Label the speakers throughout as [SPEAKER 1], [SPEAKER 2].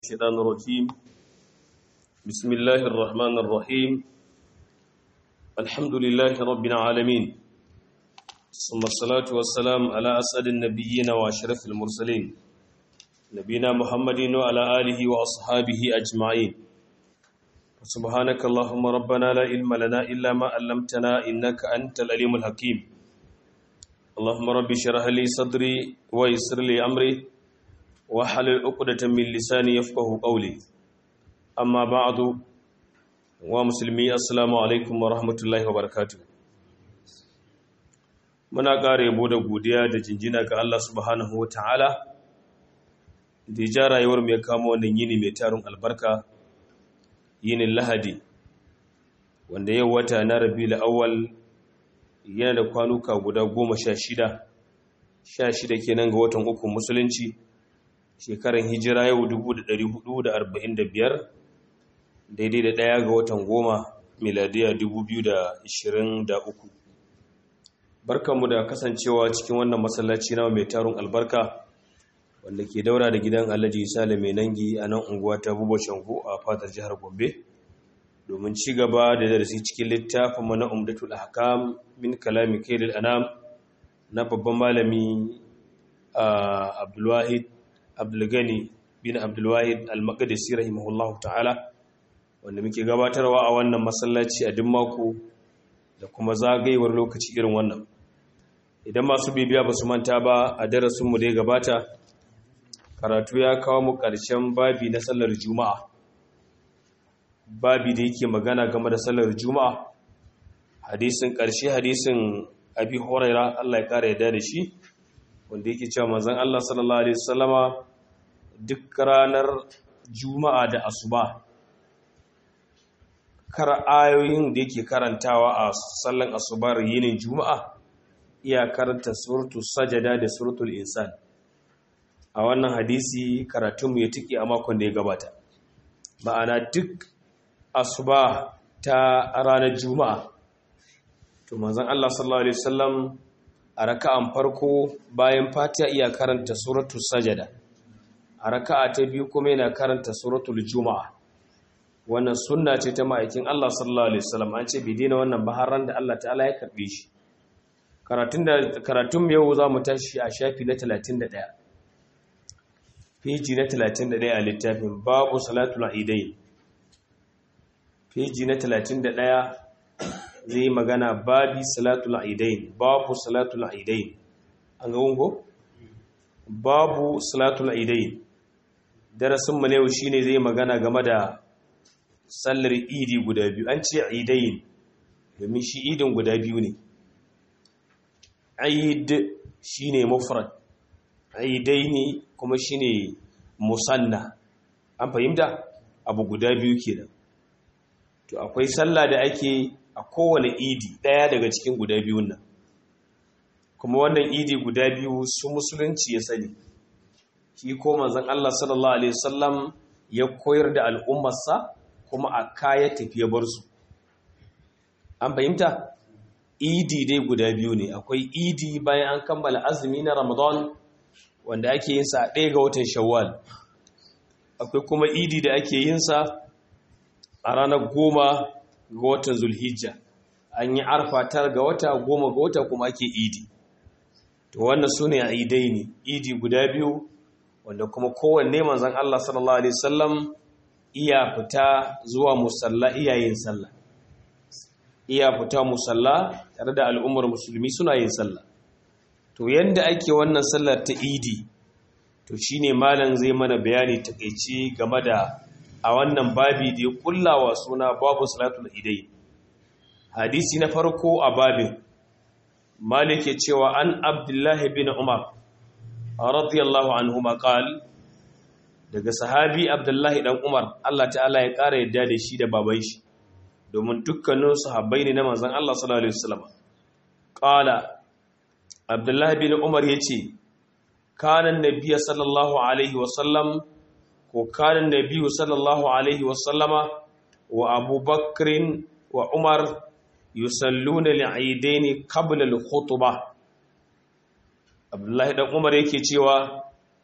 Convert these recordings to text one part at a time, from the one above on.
[SPEAKER 1] الشيطان الرجيم بسم الله الرحمن الرحيم الحمد لله رب العالمين ثم الصلاة والسلام على أسعد النبيين وأشرف المرسلين نبينا محمد وعلى آله وأصحابه أجمعين سبحانك اللهم ربنا لا علم لنا إلا ما علمتنا إنك أنت العليم الحكيم اللهم رب اشرح لي صدري ويسر لي أمري wahalar uqdatan min lisani yafqahu qawli amma ba'du wa musulmi assalamu alaikum wa rahmatullahi wa barakatuh muna ƙara yabo da godiya da jinjina ga Allah subhanahu wa ta'ala da ja rayuwar mai kama wannan yini mai tarin albarka yinin lahadi wanda yau wata na rabiul awwal yana da kwanuka guda goma sha shida sha shida kenan ga watan uku musulunci shekaran hijira yau 1445 daidai da ɗaya ga watan goma miladiya 2023 barkanmu da kasancewa cikin wannan masallaci na mai tarun albarka wanda ke daura da gidan alhaji sale mai nangi a nan unguwa ta bubo shango a fatar jihar gombe domin ci gaba da darasi cikin littafin mana umdatul ahkam min kalami kailil anam na babban malami abdulwahid abdulgani bin abdulwahid al-maqdisi rahimahullahu ta'ala wanda muke gabatarwa a wannan masallaci a duk mako da kuma zagayewar lokaci irin wannan idan masu bibiya ba su manta ba a darasinmu da ya gabata karatu ya kawo mu ƙarshen babi na sallar juma'a babi da yake magana game da sallar juma'a hadisin ƙarshe hadisin abi horaira allah ya ƙara yadda da shi wanda yake cewa manzon Allah sallallahu alaihi wasallama duk ranar juma'a da asuba kar ayoyin da yake karantawa a sallan asubar yinin juma'a iya karanta suratul sajada da suratul insan a wannan hadisi karatunmu ya tike a makon da ya gabata ma'ana duk asuba ta ranar juma'a to manzon Allah sallallahu alaihi wasallam a raka'an farko bayan fatiha iya karanta suratul sajada a raka'a ta biyu kuma yana karanta suratul juma'a wannan sunna ce ta ma'aikin Allah sallallahu alaihi wasallam an ce bai daina wannan baharan da Allah ta'ala ya karbe shi karatun da karatun yau zamu tashi a shafi na 31 peji na 31 a littafin babu salatul aidain peji na 31 zai magana babi salatul aidain babu salatul aidain an ga wungo babu salatul aidain darasin mu ne shine zai magana game da sallar idi guda biyu an ce aidain domin shi idin guda biyu ne aid shine mufrad aidaini kuma shine musanna an fahimta abu guda biyu kenan to akwai sallah da ake a kowane idi ɗaya daga cikin guda biyun nan kuma wannan idi guda biyu su musulunci ya sani shi ko manzon Allah sallallahu alaihi wasallam ya koyar da al'ummarsa kuma a kaya tafiya bar su an fahimta idi dai guda biyu ne akwai idi bayan an kammala azumi na ramadan wanda ake yin sa a ɗaya ga watan shawwal akwai kuma idi da ake yin sa a ranar goma ga watan zulhijja an yi arfa tar ga wata goma ga wata kuma ake idi to wannan su ne a idai ne idi guda biyu wanda kuma kowanne manzan Allah sallallahu alaihi wasallam iya fita zuwa musalla iya yin sallah iya fita musalla tare da al'ummar musulmi suna yin sallah to yanda ake wannan sallar ta idi to shine malam zai mana bayani takeici game da a wannan babi da ya kullawa suna babu salatul idai hadisi na farko a babin malik ya cewa an abdullahi bin umar radiyallahu anhuma qal daga sahabi abdullahi dan umar Allah ta'ala ya kara yadda da shi da baban shi domin dukkanin sahabbai ne na manzon Allah sallallahu alaihi wasallam qala abdullahi bin umar yace kana annabiyyu sallallahu alaihi wasallam ko kanin nabiyu sallallahu alaihi wasallama wa abubakrin wa umar yusalluna li'idaini qabla al-khutbah abdullahi dan umar yake cewa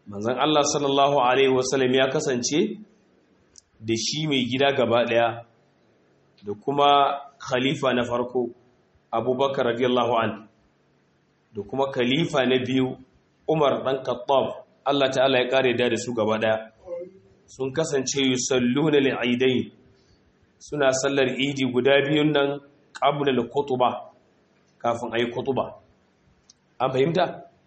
[SPEAKER 1] manzon Allah sallallahu alaihi wasallam ya kasance da shi mai gida gaba daya da kuma khalifa na farko abubakar radiyallahu an da kuma khalifa na biyu umar dan khattab Allah ta'ala ya kare da su gaba daya sun kasance yusalluna li'idain suna sallar idi guda biyun nan qabla al-khutbah kafin ayi khutba an fahimta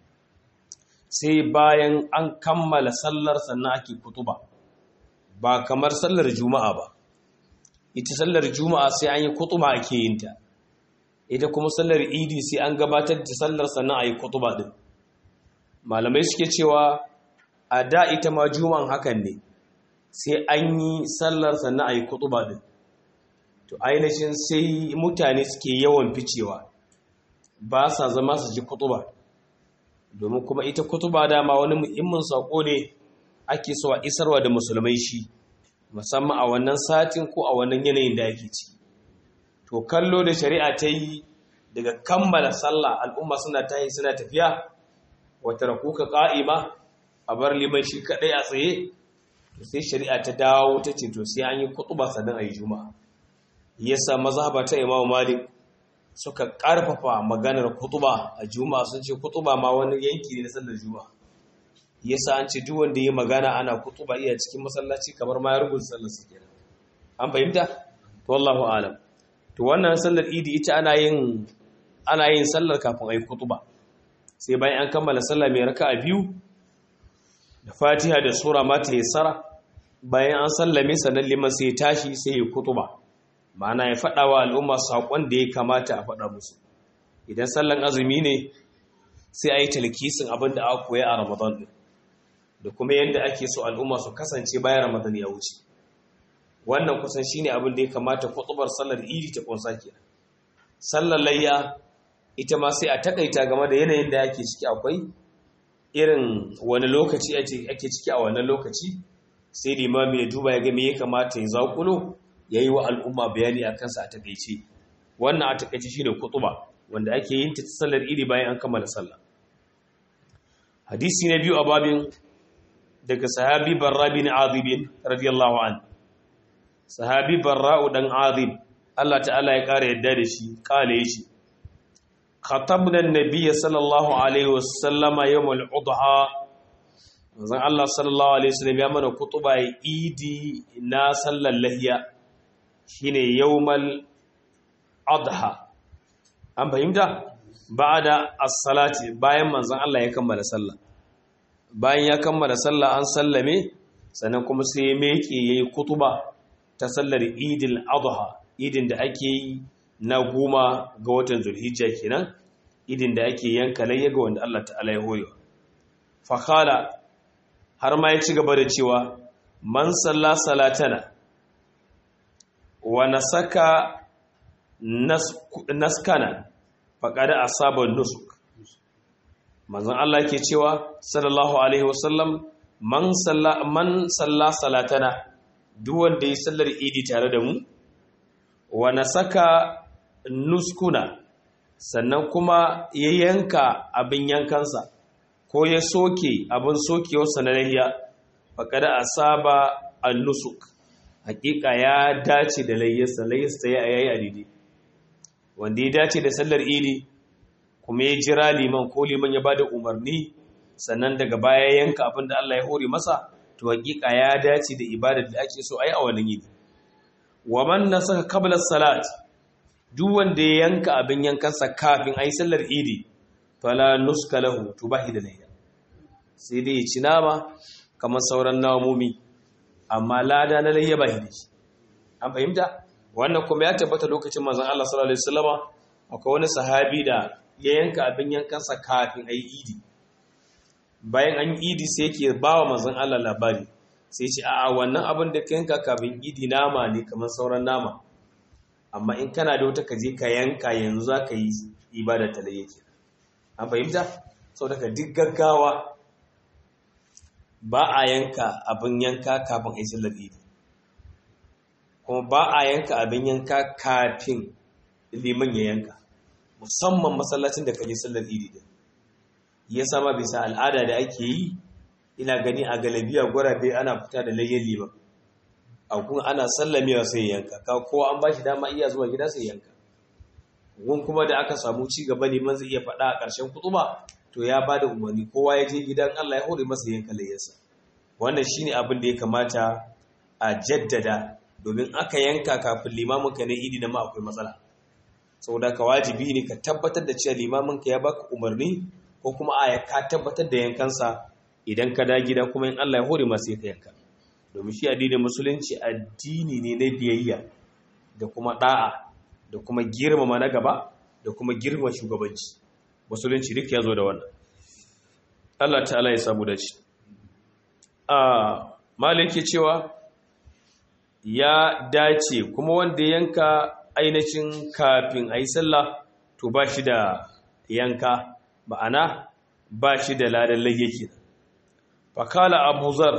[SPEAKER 1] sai bayan an kammala sallar sannan ake khutba ba kamar sallar juma'a ba ita sallar juma'a sai an yi khutba ake yin ta ita kuma sallar idi sai an gabatar da sallar sannan ayi khutba din malamai suke cewa a da ita ma juma'an hakan ne sai an yi sallar sannan a yi kutuba din to ainihin sai mutane suke yawan ficewa ba sa zama su ji kutuba domin kuma ita kutuba dama wani muhimmin sako ne ake so a isarwa da musulmai shi musamman a wannan satin ko a wannan yanayin da ake ci to kallo da shari'a ta yi daga kammala sallah al'umma suna tayi suna tafiya wata rakuka ƙa'ima a bar liman shi kaɗai a tsaye to sai shari'a ta dawo ta ce to sai an yi kutuba sannan a yi juma'a yasa mazhaba ta imamu malik suka ƙarfafa maganar kutuba a juma'a sun ce kutuba ma wani yanki ne na sallar juma'a yasa an ce duk wanda ya magana ana kutuba iya cikin masallaci kamar ma ya rubuta sallar su kenan an fahimta to wallahu alam to wannan sallar idi ita ana yin ana yin sallar kafin a yi kutuba sai bayan an kammala sallah mai raka'a biyu da fatiha da sura ma ta yassara bayan an sallame sannan liman sai ya tashi sai ya kutuba ma'ana ya faɗa wa al'umma saƙon da ya kamata a faɗa musu idan sallan azumi ne sai a yi talkisin abin da aka koya a ramadan ɗin da kuma yadda ake so al'umma su kasance bayan ramadan ya wuce wannan kusan shine abin da ya kamata kutubar sallar idi ta kunsa kenan sallar layya ita ma sai a takaita game da yanayin da ake ciki akwai irin wani lokaci ake ciki a wannan lokaci sai limami ya duba ya ga me ya kamata ya zakulo ya yi wa al'umma bayani a kansa a takaice wannan a takaice shine kutuba wanda ake yin ta sallar idi bayan an kammala sallah hadisi na biyu a babin daga sahabi barra bin azib radiyallahu an sahabi barra'u dan azib Allah ta'ala ya kara yadda da shi kale shi khatabna an-nabiy sallallahu alaihi wasallama yawm al-adha manzon Allah sallallahu alaihi wasallam ya mana kutuba idi na sallar lahiya shine yawmal adha an fahimta ba'da as-salati bayan manzon Allah ya kammala sallah bayan ya kammala sallah an sallame sannan kuma sai ya meke yayi kutuba ta sallar idil adha idin da ake yi na goma ga watan zulhijja kenan idin da ake yanka layya ga wanda Allah ta'ala ya hoyo fa khala har ma ya ci gaba da cewa man salla salatana wa nasaka naskana faqad asaba nusuk manzon Allah ke cewa sallallahu alaihi wasallam man salla man salla salatana duk wanda ya sallar idi tare da mu wa nasaka nuskuna sannan kuma ya yanka abin yankansa ko ya soke abin sokewarsa na lahiya faƙada a saba al-nusuk hakika ya dace da layyarsa layyarsa ya yayi a daidai wanda ya dace da sallar idi kuma ya jira liman ko liman ya bada umarni sannan daga baya yanka abin da Allah ya hore masa to hakika ya dace da ibadar da ake so ai a wannan yini wa man nasaka qabla salat duk wanda ya yanka abin yankansa kafin ayi sallar idi fala nuska lahu tubahi da layya sai dai ya ci nama kamar sauran namomi amma lada na layya ba shi an fahimta wannan kuma ya tabbata lokacin manzon Allah sallallahu alaihi wasallama akwai wani sahabi da ya yanka abin yankansa kafin ayi idi bayan an idi sai yake bawa manzon Allah labari sai ce a'a wannan abin da ka yanka kafin idi nama ne kamar sauran nama amma in kana da wata kaje ka yanka yanzu za ka yi ibada ta layya kenan an fahimta sau daga duk gaggawa ba a yanka abin yanka kafin a yi sallar idi kuma ba a yanka abin yanka kafin liman ya yanka musamman masallacin da kaje sallar idi din ya sama bisa al'ada da ake yi ina gani a galabiya gwarabe ana fita da layyan liman a kun ana sallamewa sai yanka ka kowa an bashi dama iya zuwa gida sai yanka gun kuma da aka samu ci gaba liman zai iya faɗa a ƙarshen kutuba to ya bada umarni kowa ya je gidan Allah ya hore masa yanka layyarsa wannan shine abin da ya kamata a jaddada domin aka yanka kafin limamin ka ne idi na ma akwai matsala saboda ka wajibi ne ka tabbatar da cewa limamin ka ya baka umarni ko kuma a ka tabbatar da yankansa idan ka da gida kuma in Allah ya hore masa ka yanka domin shi addinin musulunci addini ne na biyayya da kuma da'a da kuma girmama na gaba da kuma girma shugabanci musulunci duk ya zo da wannan Allah ta'ala ya samu dace a malaki cewa ya dace kuma wanda yanka ainihin kafin a yi sallah to ba shi da yanka ma'ana ba shi da ladan layyaki fakala abu zar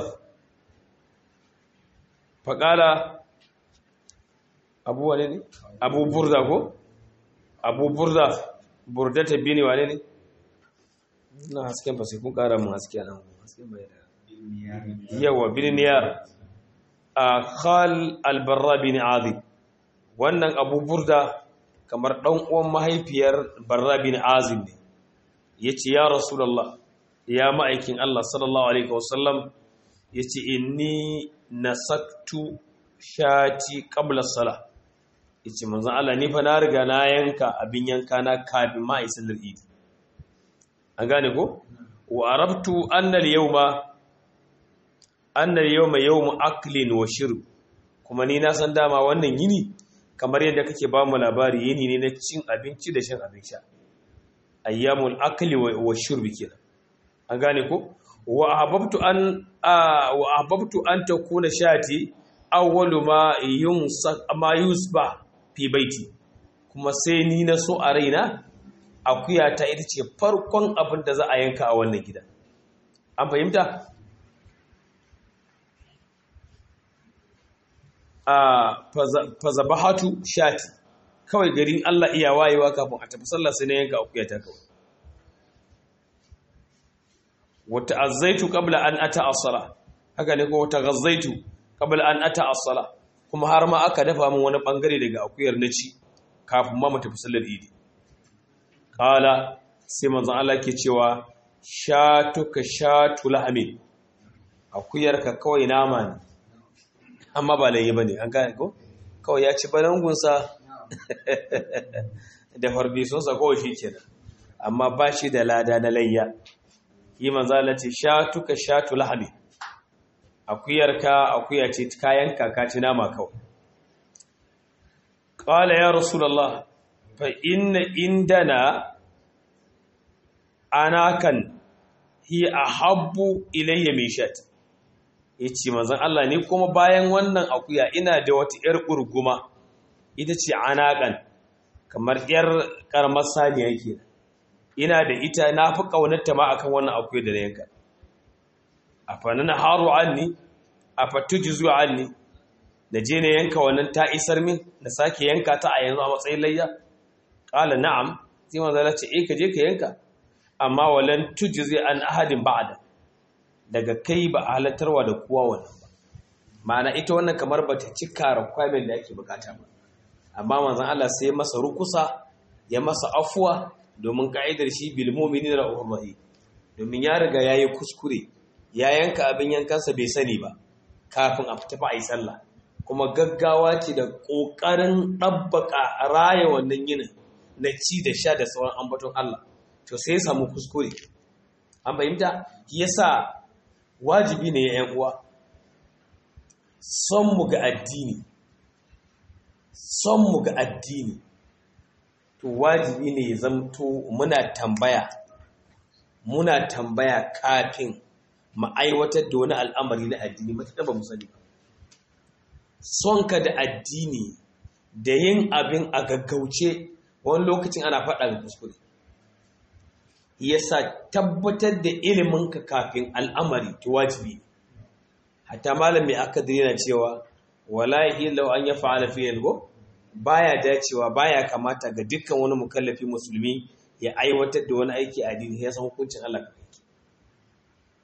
[SPEAKER 1] fakala abu wane ne abu burda ko abu burda burda ta biyu ne wane ne na hasken fa sai kun kara mun haske nan hasken bai da yawa bin niyar a khal albarra bin azib wannan abu burda kamar dan uwan mahaifiyar barra bin azib ne yace ya rasulullah ya ma'aikin Allah sallallahu alaihi wasallam yace inni nasaktu shati qabla salah yace manzon Allah ni fa na riga na yanka abin yanka na kafin ma isalar idi an gane ko wa arabtu anna al-yawma anna al-yawma yawmu aklin wa shurb kuma ni na san dama wannan yini kamar yadda kake ba mu labari yini ne na cin abinci da shan abin sha ayyamul akli wa shurb kenan an gane ko wa ahbabtu an wa ahbabtu an takuna shati awwalu ma yunsa ma yusba fi baiti kuma sai ni na so a raina akuya ta ita ce farkon abin da za a yanka a wannan gida an fahimta a fazabahatu shati kawai garin Allah iya wayewa kafin a tafi sallah sai na yanka akuya ta kawai wata azzaitu qabla an ata as-sala haka ne ko wata ghazzaitu qabla an ata as-sala kuma har ma aka dafa min wani bangare daga akuyar na ci kafin ma mu tafi sallar idi qala sai manzon Allah ke cewa shatuka shatu lahmin akuyarka kawai nama ne amma ba layi bane an gane ko kawai ya ci balangunsa da farbisonsa kawai shi kenan amma ba shi da lada na layya yi manzala ce shatuka shatu lahmi akuyarka akuya ce kayan kaka ci nama kawai qala ya rasulullah fa inna indana anakan hi ahabbu ilayya min shat yace manzon Allah ne kuma bayan wannan akuya ina da wata yar kurguma ita ce anakan kamar yar karamar saniya kenan ina da ita na fi ƙaunarta ma akan wannan akwai da na yanka a fannin haru anni a fattuji zuwa anni na je na yanka wannan ta isar min na sake yanka ta a yanzu a matsayin layya ƙala na'am sai manzala ce eh ka je ka yanka amma walan tuji zai an ahadin ba'ada daga kai ba a halattarwa da kowa wannan ba ma'ana ita wannan kamar ba ta cika requirement da ake bukata ba amma manzan Allah sai masa rukusa ya masa afuwa domin ka'idar shi bilmomini da rahim domin ya riga ya yi kuskure ya yanka abin yankansa bai sani ba kafin a fita a yi sallah kuma gaggawa ce da ƙoƙarin ɗabbaka raya wannan yinin na ci da sha da sauran ambaton Allah to sai ya samu kuskure an fahimta yasa wajibi ne ya uwa son mu ga addini son mu ga addini to wajibi ne ya zamto muna tambaya muna tambaya kafin mu aiwatar da wani al'amari na addini matuƙa ba mu sani ba sonka da addini da yin abin a gaggauce wani lokacin ana faɗa ga kuskure yasa tabbatar da iliminka kafin al'amari to wajibi ne hatta malam mai akadiri yana cewa wala yahillu an yaf'ala fi yalgo baya dacewa baya kamata ga dukkan wani mukallafi musulmi ya aiwatar da wani aiki a addini ya san hukuncin Allah kai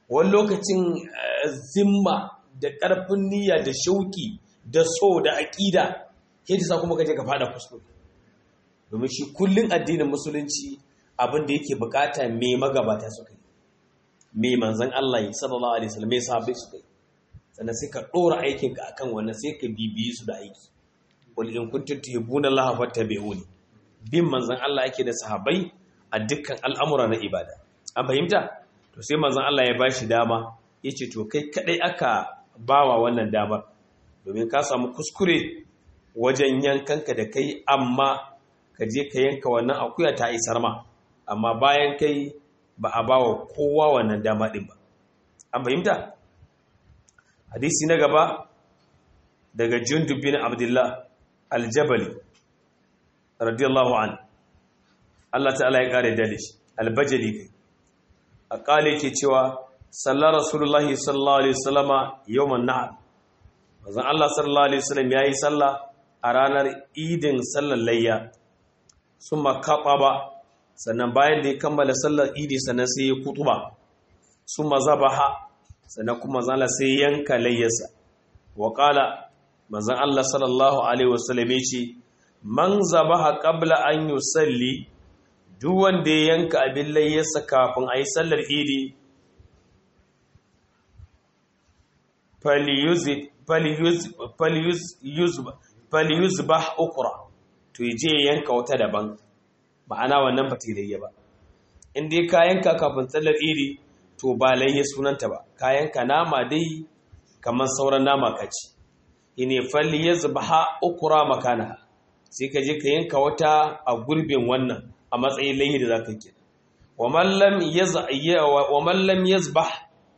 [SPEAKER 1] wani lokacin zimma da ƙarfin niyya da shauki da so da aƙida yadda sa kuma kaje ka fada kuskure domin shi kullun addinin musulunci abin da yake bukata me magabata suka yi me manzon Allah yi sallallahu alaihi wasallam me sahabbai suka yi sannan sai ka dora aikin ka akan wannan sai ka bibiyi su da aiki wal in kuntum tuhibbuna Allah fattabi'uni bin manzon Allah yake da sahabbai a dukkan al'amura na ibada an fahimta to sai manzon Allah ya bashi dama yace to kai kadai aka bawa wannan damar domin ka samu kuskure wajen yankanka da kai amma ka je ka yanka wannan akuya ta isar ma amma bayan kai ba a bawa kowa wannan dama din ba an fahimta hadisi na gaba daga jundub bin abdullah aljabali radiyallahu an Allah ta'ala ya kare dalish albajali kai a kale ke cewa sallar rasulullahi sallallahu alaihi wasallama yawman nahar manzon Allah sallallahu alaihi wasallam yayi sallah a ranar idin sallar layya summa ba sannan bayan da ya kammala sallar idi sannan sai ya kutuba summa zabaha sannan kuma zala sai yanka layyarsa wa qala manzon Allah sallallahu alaihi wasallam yace man zabaha qabla an yusalli duk wanda ya yanka abin layyarsa kafin ayi sallar idi falyuzbah ukra to je yanka wata daban ma'ana wannan ba ta layya ba in dai ka yanka kafin tsallar iri to ba layya sunanta ba ka yanka nama dai kamar sauran nama ka ci ine falyuzbah ukra makana sai ka je ka yanka wata a gurbin wannan a matsayin layya da zaka kira wa man lam yaz'a wa man lam yazbah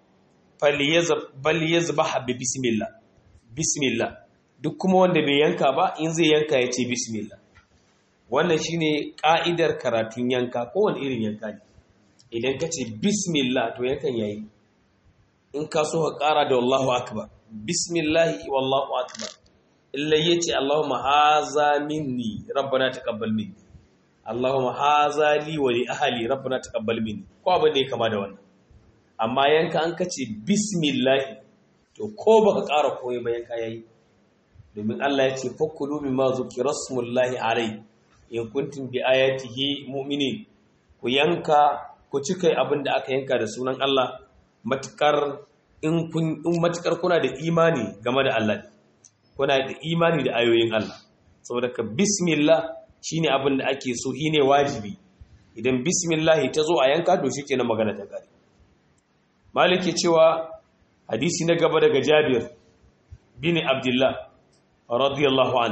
[SPEAKER 1] bal yazbah bi bismillah bismillah duk kuma wanda bai yanka ba in zai yanka ya ce bismillah wannan shine ka'idar karatun yanka kowane irin yanka ne idan ka ce bismillah to yankan yayi in ka so ka kara da wallahu akbar bismillah wallahu akbar illa yace allahumma haza minni rabbana taqabbal minni allahumma haza li wa li ahli rabbana taqabbal minni ko abin da ya kama da wannan amma yanka an kace bismillah to ko baka ƙara koyi ba yanka yayi domin Allah ya ce fakulu mimma zukira smullahi alai in kuntum bi ayatihi mu'minin ku yanka ku cika abin da aka yanka da sunan Allah matukar in kun in matukar kuna da imani game da Allah kuna da imani da ayoyin Allah saboda ka bismillah shine abin da ake so shine wajibi idan bismillah ta zo a yanka to shikenan magana ta gari maliki cewa hadisi na gaba daga Jabir bin Abdullah radiyallahu an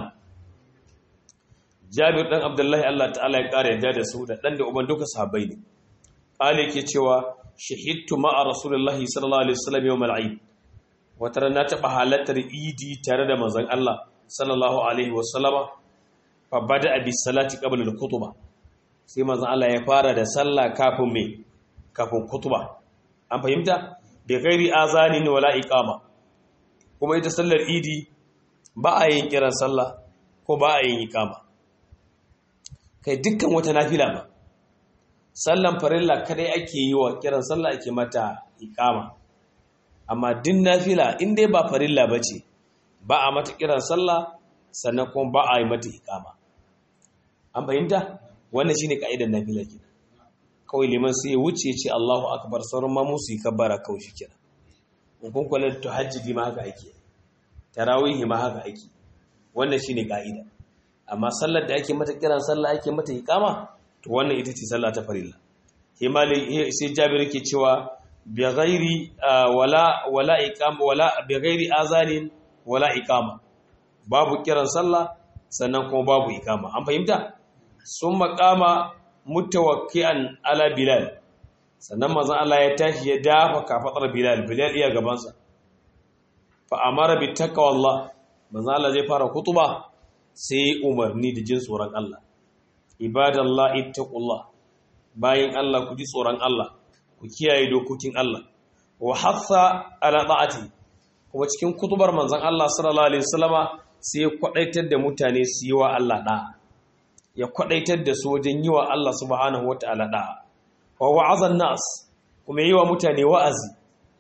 [SPEAKER 1] Jabir dan Abdullahi Allah ta'ala ya kare yadda da su da dan da uban duka sahabbai ne qali yake cewa shahidtu ma'a rasulullahi sallallahu alaihi wasallam yawm al-eid wata rana ta halattar idi tare da manzon Allah sallallahu alaihi wasallama fa bada bi salati qabla al-khutbah sai manzon Allah ya fara da sallah kafin me kafin khutba an fahimta bi ghairi azanin wala iqama kuma ita sallar idi ba a yin kiran sallah ko ba a yin iqama kai dukkan wata nafila ba sallan farilla kadai ake yi wa kiran sallah ake mata iqama amma din nafila in dai ba farilla bace ba a mata kiran sallah sannan kuma ba a yi mata iqama an fahimta wannan shine kaidar nafila kenan kawai liman sai ya wuce ce Allahu akbar sauran ma musu yi kabbara kawai shi kenan in kun kula da tahajjudi ma haka ake tarawih ma haka ake wannan shine kaida amma sallar da ake mata kiran sallah ake mata iqama to wannan ita ce sallah ta farilla himali sai Jabir yake cewa bi ghairi wala wala iqama wala bi ghairi azanin wala iqama babu kiran sallah sannan kuma babu iqama an fahimta sun maqama mutawakki'an ala bilal sannan manzon Allah ya tashi ya dafa kafadar bilal bilal iya gabansa fa amara bi taqwallah manzon Allah zai fara kutuba sai umarni da jin tsoron Allah ibadallah ittaqullah bayin Allah ku ji tsoron Allah ku kiyaye dokokin Allah wa hafsa ala ta'ati kuma cikin kutubar manzon Allah sallallahu alaihi wasallama sai ya kwadaitar da mutane su yi wa Allah da'a ya kwadaitar da su wajen yi wa Allah subhanahu wata'ala da'a wa wa'azan nas kuma yi wa mutane wa'azi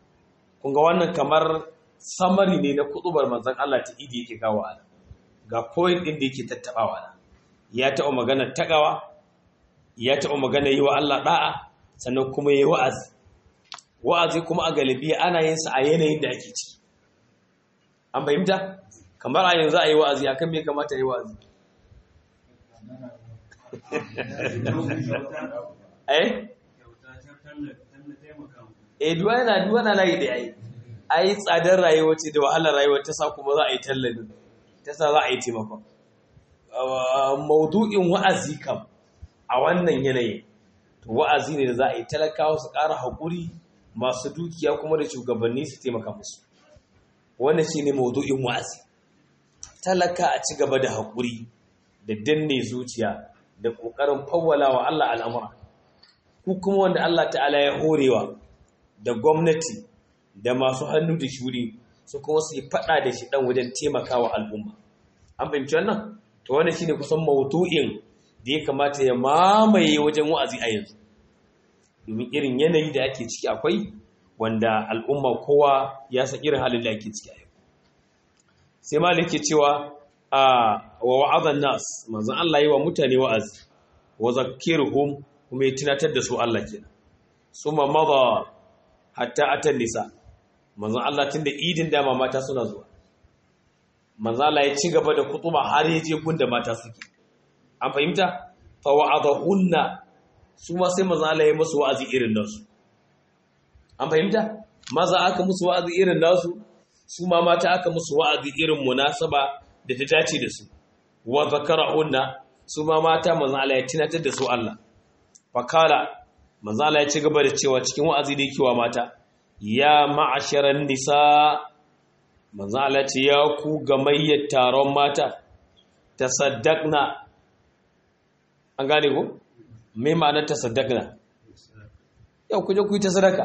[SPEAKER 1] kun ga wannan kamar samari ne na kutubar manzon Allah ta idi yake kawo ana ga point din da yake tattabawa na ya taɓa magana tagawa ya taɓa magana yi wa Allah da'a sannan kuma yi wa'azi wa'azi kuma a galibi ana yin sa a yanayin da ake ciki an fahimta kamar a yanzu a yi wa'azi akan me kamata yi wa'azi eh eh duwa yana duwa na layi da yayi ai tsadar rayuwa ce da wahalar rayuwa ta sa kuma za a yi tallafi ta sa za a yi taimakon maudu'in wa'azi kam a wannan yanayi to wa'azi ne da za a yi talakawa su ƙara haƙuri masu dukiya kuma da shugabanni su taimaka musu wannan shi ne maudu'in wa'azi talaka a ci gaba da haƙuri da danne zuciya da ƙoƙarin fawwala wa Allah al'amura ku kuma wanda Allah ta'ala ya horewa da gwamnati da masu hannu da shuri su kuma su yi faɗa da shi ɗan wajen taimakawa al'umma an fahimci wannan to wannan shine kusan maudu'in da ya kamata ya mamaye wajen wa'azi a yanzu domin irin yanayi da ake ciki akwai wanda al'umma kowa ya san irin halin da ake ciki a yau sai malik ke cewa a wa wa'azan nas manzon Allah yi wa mutane wa'azi wa zakkiruhum kuma ya tunatar da su Allah kenan suma madha hatta atan nisa manzon Allah tunda idin dama mata suna zuwa manzon Allah ya ci gaba da kutuba har ya je gunda mata suke an fahimta fa wa'adahunna su ma sai manzon Allah ya musu wa'azi irin nasu an fahimta maza aka musu wa'azi irin nasu su ma mata aka musu wa'azi irin munasaba da ta dace da su wa zakarahunna su ma mata manzon Allah ya tunatar da su Allah fa kala manzon Allah ya ci gaba da cewa cikin wa'azi da yake wa mata ya ma'asharan nisa manzon Allah ce ya ku gamayyar taron mata tasaddaqna an gane ko me ma'anar tasaddaqna yau ku je ku yi ta sadaka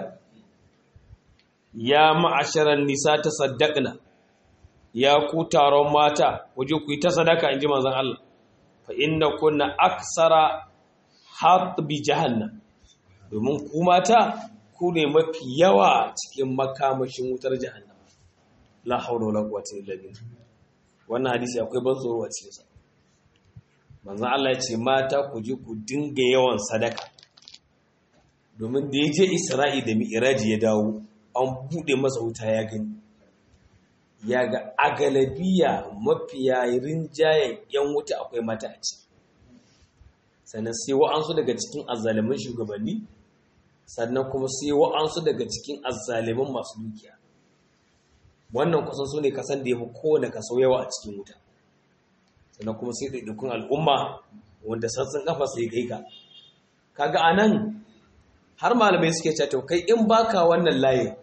[SPEAKER 1] ya ma'asharan nisa tasaddaqna ya ku taron mata waje ku yi ta sadaka inji manzon Allah fa inna kunna aksara hatbi jahannam domin ku mata ku ne mafi yawa cikin makamashin wutar jahannam la haula wala quwwata illa billah wannan hadisi akwai ban tsoro a cikin sa manzon Allah ya ce mata ku je ku dinga yawan sadaka domin da ya je Isra'i da Mi'raji ya dawo an bude masa wuta ya gani ya ga agalabiya mafiya rinjayen yan wuta akwai mata a ciki sannan sai wa'ansu daga cikin azzaliman shugabanni sannan kuma sai wa'ansu daga cikin azzaliman masu dukiya wannan kusan su ne kasan da ya fi kowane kaso yawa a cikin wuta sannan kuma sai ɗaiɗaikun al'umma wanda sassan kafa sai kai ka kaga a nan har malamai suke cewa kai in baka wannan layin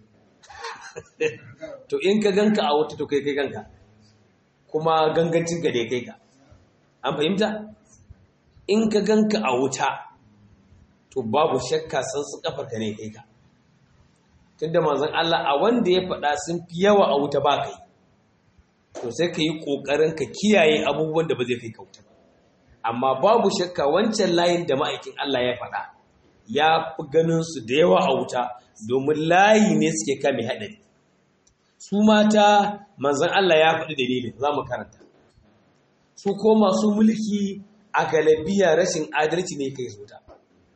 [SPEAKER 1] to in ka ganka a wata to kai kai ganka kuma gangancin ka dai kai ka an fahimta in ka ganka a wuta to babu shakka san su kafar ka ne kai ka tunda manzon Allah a wanda ya faɗa sun fi yawa a wuta ba kai to sai ka yi ƙoƙarin ka kiyaye abubuwan da ba zai kai ka wuta ba amma babu shakka wancan layin da ma'aikin Allah ya faɗa ya fi ganin su da yawa a wuta domin layi ne suke kame haɗari su mata manzan Allah ya faɗi dalilin za mu karanta su ko masu mulki a galabiya rashin adalci ne kai su ta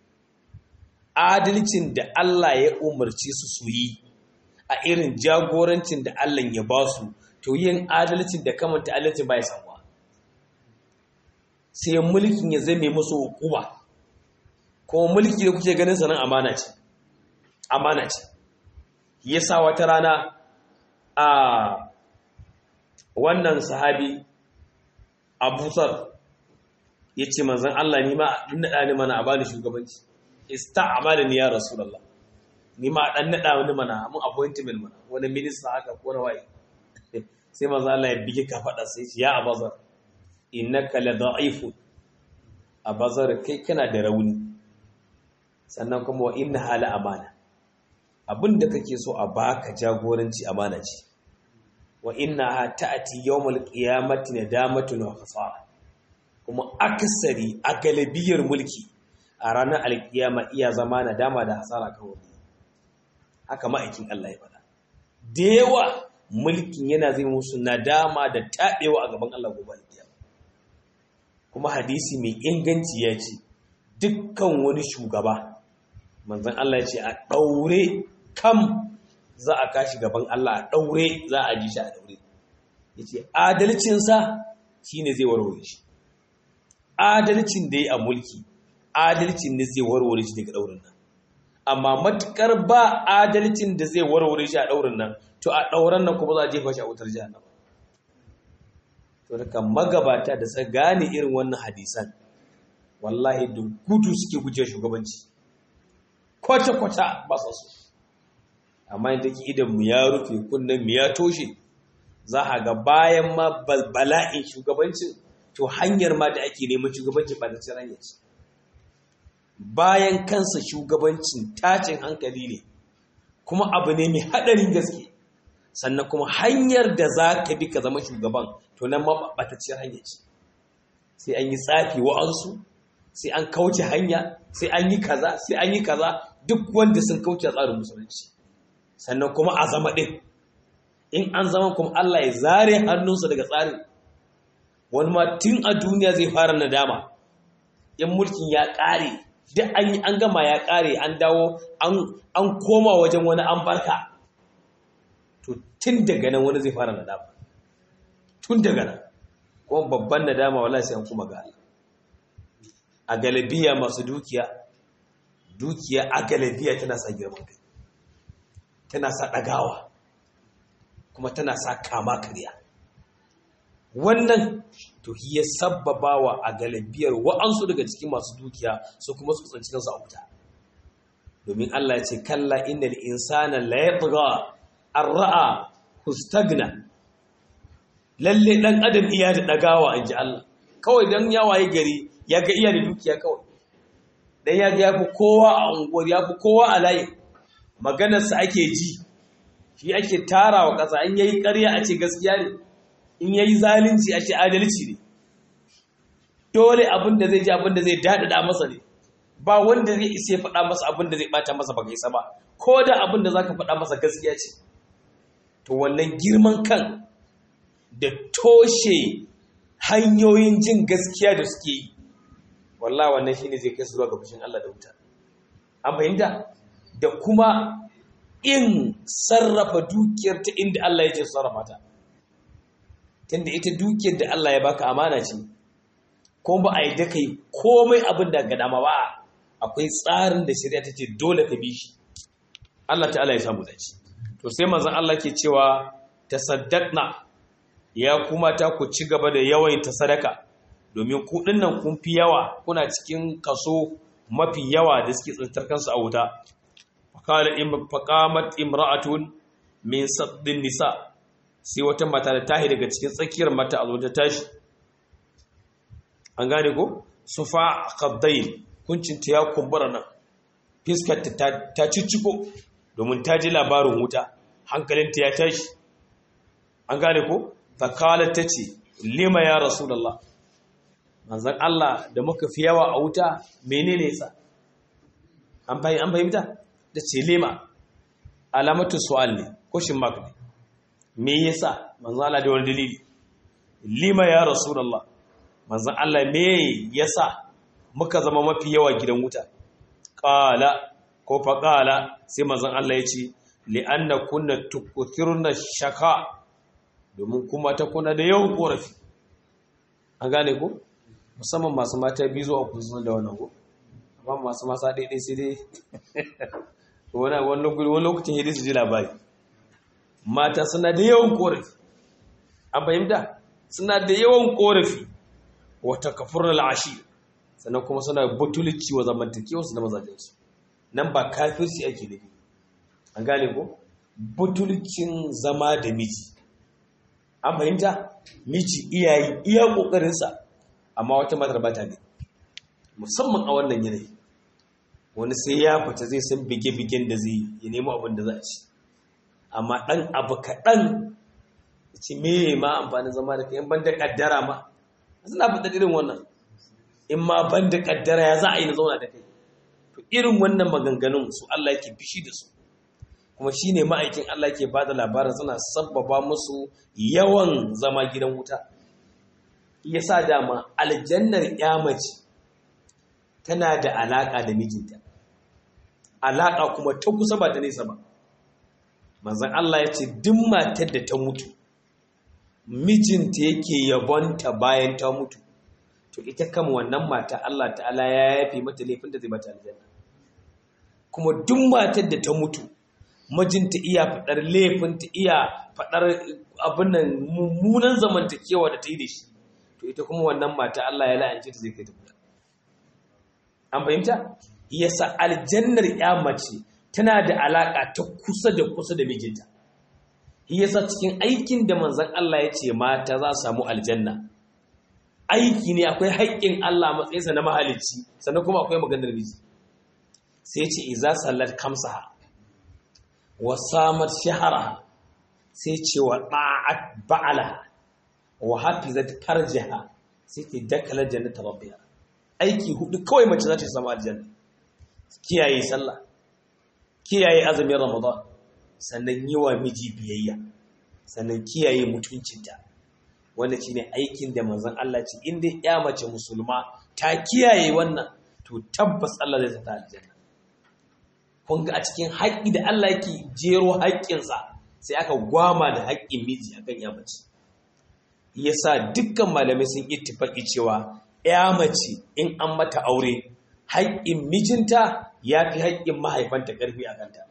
[SPEAKER 1] adalcin da Allah ya umarci su su yi a irin jagorancin da Allah ya ba su to yin adalcin da kamanta adalcin ba ya samuwa sai mulkin ya zame musu hukuma kuma mulki da kuke ganin sanan amana ce amana ce yasa wata rana a wannan sahabi abusar ya ce manzan Allah ni ma ɗan naɗa ni mana a bani shugabanci ista amalin ya rasulallah ni ma ɗan naɗa ni mana mun appointment mana wani minista haka ko waye sai manzan Allah ya bige ka faɗa sai ya abazar innaka la da'ifu abazar kai kana da rauni sannan kuma wa inna hala amana abin da kake so a baka jagoranci amana ce wa inna ta'ati yawmal qiyamati nadamatun wa khasara kuma akasari a galibiyar mulki a ranar alkiyama iya zama nadama da hasara kawai haka ma'aikin Allah ya faɗa da yawa mulkin yana zai musu nadama da taɓewa a gaban Allah gobe da kuma hadisi mai inganci ya ce dukkan wani shugaba manzon Allah ya ce a ɗaure kam za a kashi gaban Allah a ɗaure za a ji shi a ɗaure ya ce adalcinsa shi ne zai warware shi adalcin da ya a mulki adalcin ne zai warware shi daga ɗaurin nan amma matukar ba adalcin da zai warware shi a ɗaurin nan to a ɗauran nan kuma za a jefa shi a wutar jahannama to daga magabata da sa gane irin wannan hadisan wallahi da gudu suke guje shugabanci kwata-kwata ba sa so amma yadda ke idan mu ya rufe kunnen mu ya toshe za a ga bayan ma bala'in shugabancin to hanyar ma da ake neman shugabancin ba da cin hanyar ce bayan kansa shugabancin tacin hankali ne kuma abu ne mai haɗarin gaske sannan kuma hanyar da za ka bi ka zama shugaban to nan ma ɓatacciyar hanyar ce sai an yi tsafi wa'ansu sai an kauce hanya sai an yi kaza sai an yi kaza duk wanda sun kauce tsarin musulunci sannan kuma a zama ɗin in an zama kuma Allah ya zare hannunsa daga tsarin wani ma tun a duniya zai fara nadama in mulkin ya ƙare duk an yi an gama ya ƙare an dawo an koma wajen wani an barka to tun daga nan wani zai fara nadama tun daga nan kuma babban nadama wala sai an kuma ga Allah a galabiya masu dukiya dukiya a galabiya tana sa girman kai tana sa ɗagawa kuma tana sa kama karya wannan to ya sabbabawa a galibiyar wa'ansu daga cikin masu dukiya su kuma su tsanci kansu a wuta domin Allah ya ce kalla innal insana la yatgha ar-ra'a hustagna lalle dan adam iya da dagawa inji Allah kawai dan ya waye gari ya ga iya da dukiya kawai dan ya ga yafi kowa a unguwar yafi kowa a layi maganarsa ake ji shi ake tarawa ƙasa in yayi ƙarya a ce gaskiya ne in yayi zalunci a ce adalci ne dole abin da zai ji abin da zai daɗaɗa masa ne ba wanda zai isa ya faɗa masa abin da zai ɓata masa ba isa ba ko da abin da za ka faɗa masa gaskiya ce to wannan girman kan da toshe hanyoyin jin gaskiya da suke yi wallah wannan shine zai kai su zuwa ga fushin Allah da wuta an fahimta da kuma in sarrafa dukiyar ta inda Allah ya ce sarrafa ta tunda ita dukiyar da Allah ya baka amana ce ko ba a yi da kai komai abin da ga dama ba akwai tsarin da shari'a ta ce dole ka bi shi Allah ta'ala ya samu dace to sai manzon Allah ke cewa tasaddaqna ya kuma ta ku ci gaba da yawan ta sadaka domin ku dinnan kun fi yawa kuna cikin kaso mafi yawa da suke tsantar kansu a wuta faqala in faqamat imra'atun min saddin nisa sai wata mata da tahi daga cikin tsakiyar mata a zo ta tashi an gane ko sufa qaddain kuncinta ya kumbura nan fiskarta ta cicciko domin ta ji labarin wuta hankalinta ya tashi an gane ko fakalar ta ce lima ya rasulallah manzan Allah da muka fi yawa a wuta menene sa an fahimta da ce lima alamatu su'al ne question mark ne me yasa manzan Allah da wani dalili lima ya rasulallah manzan Allah me yasa muka zama mafi yawa gidan wuta ƙala ko faƙala sai manzan Allah ya ce li'anna kunna tukuthirna shaka domin kuma ta kuna da yawan korafi an gane ko musamman masu mata biyu zuwa ku zuwa da wannan ko amma masu masa daidai sai dai wani wani lokacin hidi su ji labari mata suna da yawan korafi an fahimta suna da yawan korafi wata kafurna al'ashi sannan kuma suna butulci wa zamantakewarsu da mazajensu nan ba kafirci ake nufi an gane ko butulcin zama da miji an fahimta miji iyayi iya kokarinsa amma wata matar ba ta ne musamman a wannan yanayi wani sai ya fita zai san bige-bigen da zai ya nemo abin da za a ci amma ɗan abu kaɗan ci me ma amfanin zama da kayan ban da ƙaddara ma suna fita irin wannan in ma ban da kaddara ya za a yi na zauna da kai to irin wannan maganganun su Allah yake fishi da su kuma shine ma'aikin Allah ke bada labarin suna sabbaba musu yawan zama gidan wuta yasa dama aljannar mace tana da alaka da mijinta alaka kuma ta kusa ba ta nesa ba manzon Allah ya ce duk matar da ta mutu mijinta yake yabonta bayan ta mutu to ita kama wannan mata Allah ta'ala ya yafe mata laifin da zai bata aljanna kuma duk matar da ta mutu mijinta iya faɗar laifinta iya faɗar abin nan mummunan zamantakewa da ta yi da shi to ita kuma wannan mata Allah ya la'ance ta zai kai ta kula an fahimta yasa aljannar ya mace tana da alaka ta kusa da kusa da mijinta yasa cikin aikin da manzon Allah ya ce mata za su samu aljanna aiki ne akwai haƙƙin Allah matsayinsa na mahalicci sannan kuma akwai maganar miji sai ce iza sallat kamsaha wa samar shahara sai ce wa ɗa'at ba'ala wa hafizat farjaha sai ce dakalar jannata rabbiha aiki hudu kawai mace za ta samu aljanna kiyaye sallah kiyaye azumin ramadan sannan yi wa miji biyayya sannan kiyaye mutuncinta wanda shine aikin da manzon Allah ce inda ya mace musulma ta kiyaye wannan to tabbas Allah zai sata aljanna kun ga a cikin haƙƙi da Allah yake jero haƙƙinsa sai aka gwama da haƙƙin miji akan ya mace yasa dukkan malamai sun ittifaqi cewa ya mace in an mata aure haƙƙin mijinta ya fi haƙƙin mahaifanta ƙarfi a kanta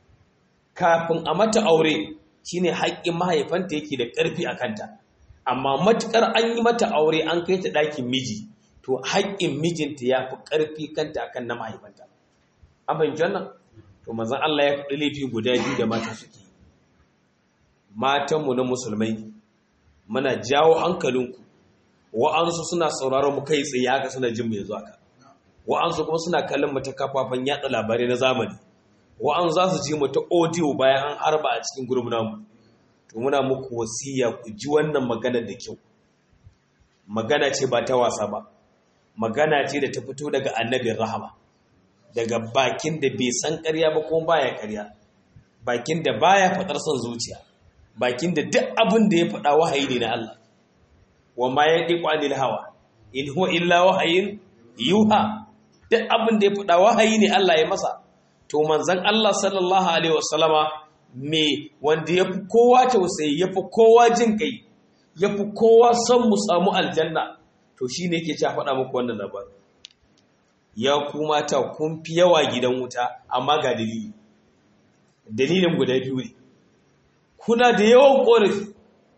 [SPEAKER 1] kafin a mata aure shine haƙƙin mahaifanta yake da ƙarfi a kanta amma matuƙar an yi mata aure an kai ta ɗakin miji to haƙƙin mijinta ya fi ƙarfi kanta akan na mahaifanta an fahimci wannan to mazan Allah ya faɗi laifi guda biyu da mata suke matanmu na musulmai muna jawo hankalinku wa'ansu suna sauraron mu kai tsaye haka suna jin mu yanzu haka wa'ansu kuma suna kallon mu ta kafafen yatsa labarai na zamani wa'ansu za su ji mu ta audio bayan an harba a cikin gurbin namu to muna muku wasiya ku ji wannan magana da kyau magana ce ba ta wasa ba magana ce da ta fito daga annabin rahama daga bakin da bai san ƙarya ba kuma baya ƙarya bakin da baya faɗar son zuciya bakin da duk abin da ya faɗa wahayi ne na Allah wa ma yantiqu anil hawa in huwa illa wahayin yuha duk abin da ya faɗa wahayi ne Allah ya masa to manzon Allah sallallahu alaihi wasallama me wanda yafi kowa tausayi yafi kowa jin kai yafi kowa son mu samu aljanna to shine yake cewa faɗa muku wannan labarin ya ku mata kun fi yawa gidan wuta amma ga dalili dalilin guda biyu ne kuna da yawan ƙorafi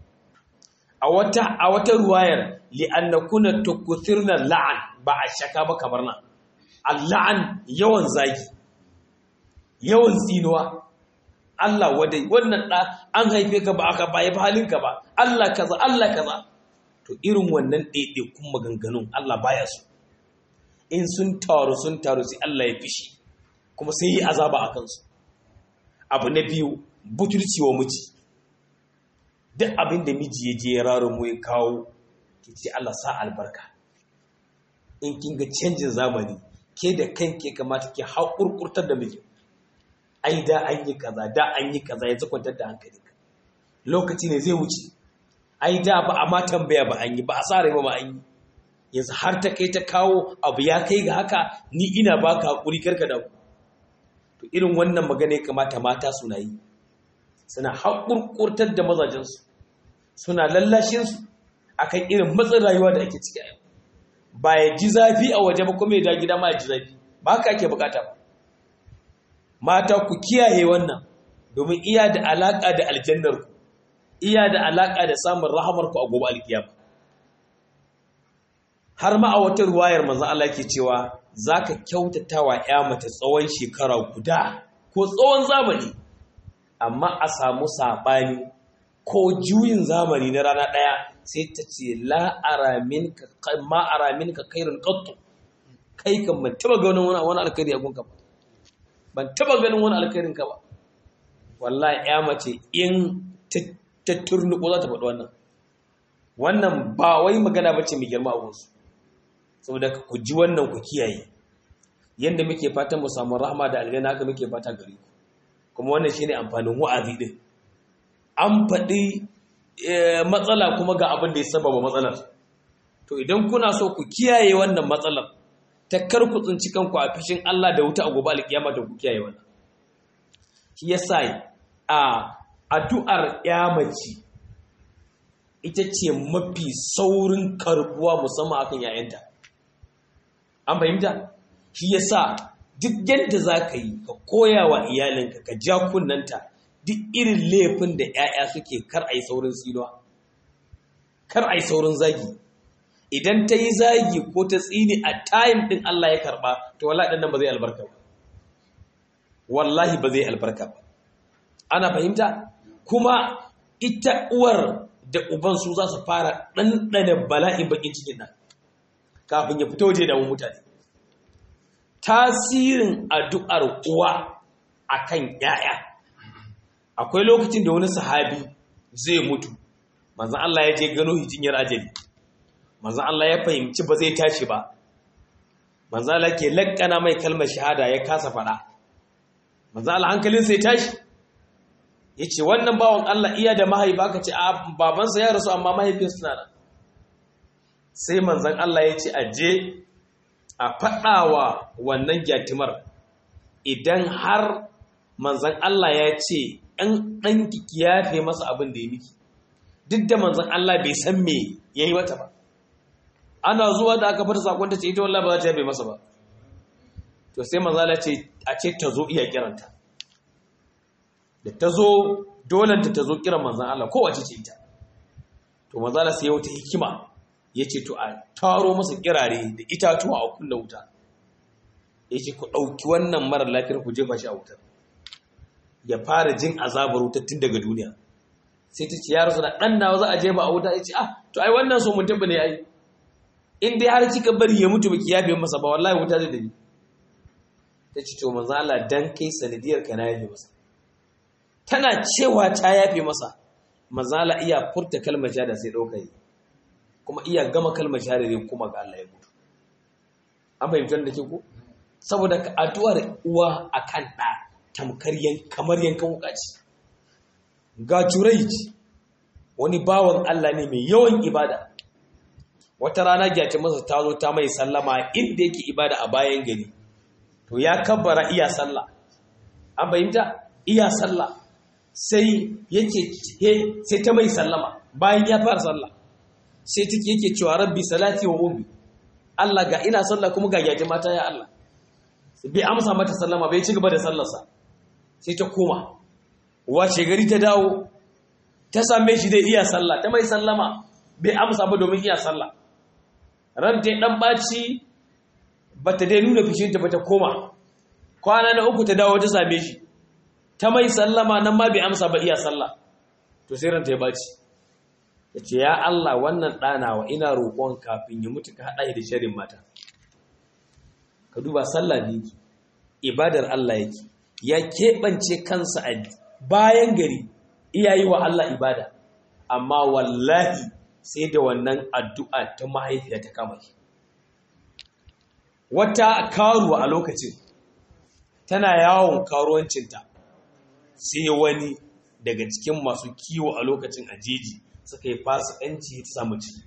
[SPEAKER 1] a wata a wata ruwayar li'annakuna tukuthirna la'an ba a shaka ba kamar nan al-la'an yawan zagi yawan tsinuwa Allah wadai wannan da an haife ka ba aka baya halinka ba Allah kaza Allah kaza to irin wannan ɗaiɗaikun maganganun Allah baya su in sun taru sun taru sai Allah ya fishi kuma sai yi azaba a kansu abu na biyu butulci wa miji duk abin da miji ya je ya raro mu ya kawo ki ce Allah sa albarka in kin ga canjin zamani ke da kanke kamata ki haƙurƙurtar da miji ai da an yi kaza da an yi kaza yanzu kwantar da hankalinka lokaci ne zai wuce ai da ba a ma tambaya ba an yi ba a sa rai ba an yi yanzu har ta kai ta kawo abu ya kai ga haka ni ina baka haƙuri karka da to irin wannan magana ya kamata mata suna yi suna haƙurƙurtar da mazajensu suna lallashinsu a kan irin matsin rayuwa da ake ciki a yau ba ya ji zafi a waje ba kuma ya da gida ma ya ji zafi ba haka ake bukata ba mata ku kiyaye wannan domin iya da alaƙa da aljannarku iya da alaƙa da samun rahamarku a gobe alkiyama har ma a wata ruwayar manzon Allah ke cewa zaka kyautata wa ƴa mata tsawon shekara guda ko tsawon zamani amma a samu saɓani ko juyin zamani na rana ɗaya sai ta ce ma aramin ka kairin ƙattu kai kan ban taba ganin wani alkhairi a gunka ba ban taba ganin wani alkhairin ka ba wallahi ya mace in ta turnuko za ta faɗi wannan wannan ba wai magana ba ce mai girma a gunsu saboda ku ji wannan ku kiyaye yadda muke fatan mu samu rahama da aljanna haka muke fata gare ku kuma wannan shine amfanin wa'azi din an faɗi matsala kuma ga abin da ya sababa matsalar to idan kuna so ku kiyaye wannan matsalar ta kar ku tsinci kanku a fishin Allah da wuta a gobe alkiyama da ku kiyaye wannan shi yasa a addu'ar yamaci ita ce mafi saurin karbuwa musamman akan yayanta an fahimta shi yasa duk yadda za ka yi ka koya wa iyalinka ka ja kunnanta duk irin laifin da 'ya'ya suke kar a yi saurin tsinuwa kar a yi saurin zagi idan ta yi zagi ko ta tsini a tayin ɗin Allah ya karɓa to wallahi ɗan nan ba zai albarka ba wallahi ba zai albarka ba ana fahimta kuma ita uwar da uban su za su fara ɗanɗana bala'in bakin cikin nan kafin ya fito waje da mutane tasirin addu'ar uwa akan 'ya'ya akwai lokacin da wani sahabi zai mutu manzan Allah ya je gano hijinyar ajali manzan Allah ya fahimci ba zai tashi ba manzan Allah ke lakkana mai kalmar shahada ya kasa fada manzan Allah hankalin sai tashi ya ce wannan bawan Allah iya da mahaifa ka ce a babansa ya rasu amma mahaifinsu na nan sai manzan Allah ya ce a je a faɗawa wannan gyatimar idan har manzan Allah ya ce ɗan ɗanki ki yafe masa abin da ya miki duk da manzan Allah bai san me ya yi mata ba ana zuwa da aka fata sakon ta ce ita wallah ba za ta yafe masa ba to sai manzan Allah ce a ce ta zo iya kiranta da ta zo dolanta ta zo kiran manzan Allah kowace ce ita to manzan Allah sai ya wata hikima ya ce to a taro masa kirare da itatuwa a kunna wuta ya ce ku ɗauki wannan marar lafiyar ku jefa shi a wutar ya fara jin azabar wutar tun daga duniya sai ta ce ya rasu da ɗan nawa za a jefa a wuta ya ce ah to ai wannan so mutum ba ne ai in dai har kika bari ya mutu baki yafe masa ba wallahi wuta zai dabi ta ce to manzo Allah dan kai sanadiyar ka na yafe masa tana cewa ta yafe masa manzo Allah iya furta kalmar shahada sai dauka yi kuma iya gama kalmar shahada zai kuma ga Allah ya mutu an fahimtar da ke ko saboda addu'ar uwa akan ɗa tamkar kamar yankan wuka ce ga juraiji wani bawan Allah ne mai yawan ibada wata rana gyata masa ta zo ta mai sallama inda yake ibada a bayan gari to ya kabbara iya sallah an fahimta iya sallah sai yake sai ta mai sallama bayan ya fara sallah sai take yake cewa rabbi salati wa ummi Allah ga ina sallah kuma ga gyata mata ya Allah bai amsa mata sallama bai ci gaba da sallarsa sai ta koma wace gari ta dawo ta same shi dai iya sallah ta mai sallama bai amsa ba domin iya sallah ran ta dan baci bata dai nuna fishinta ba ta koma kwana na uku ta dawo ta same shi ta mai sallama nan ma bai amsa ba iya sallah to sai ran ta ya baci yace ya Allah wannan ɗanawa ina roƙon kafin ya mutu ka haɗa da sharin mata ka duba sallah ne yake ibadar Allah yake ya keɓance kansa a bayan gari iyayi wa Allah ibada amma wallahi sai da wannan addu'a ta mahaifiya ta kama shi wata karuwa a lokacin tana yawon karuwancinta sai wani daga cikin masu kiwo a lokacin ajeji suka yi fasikanci ta samu ciki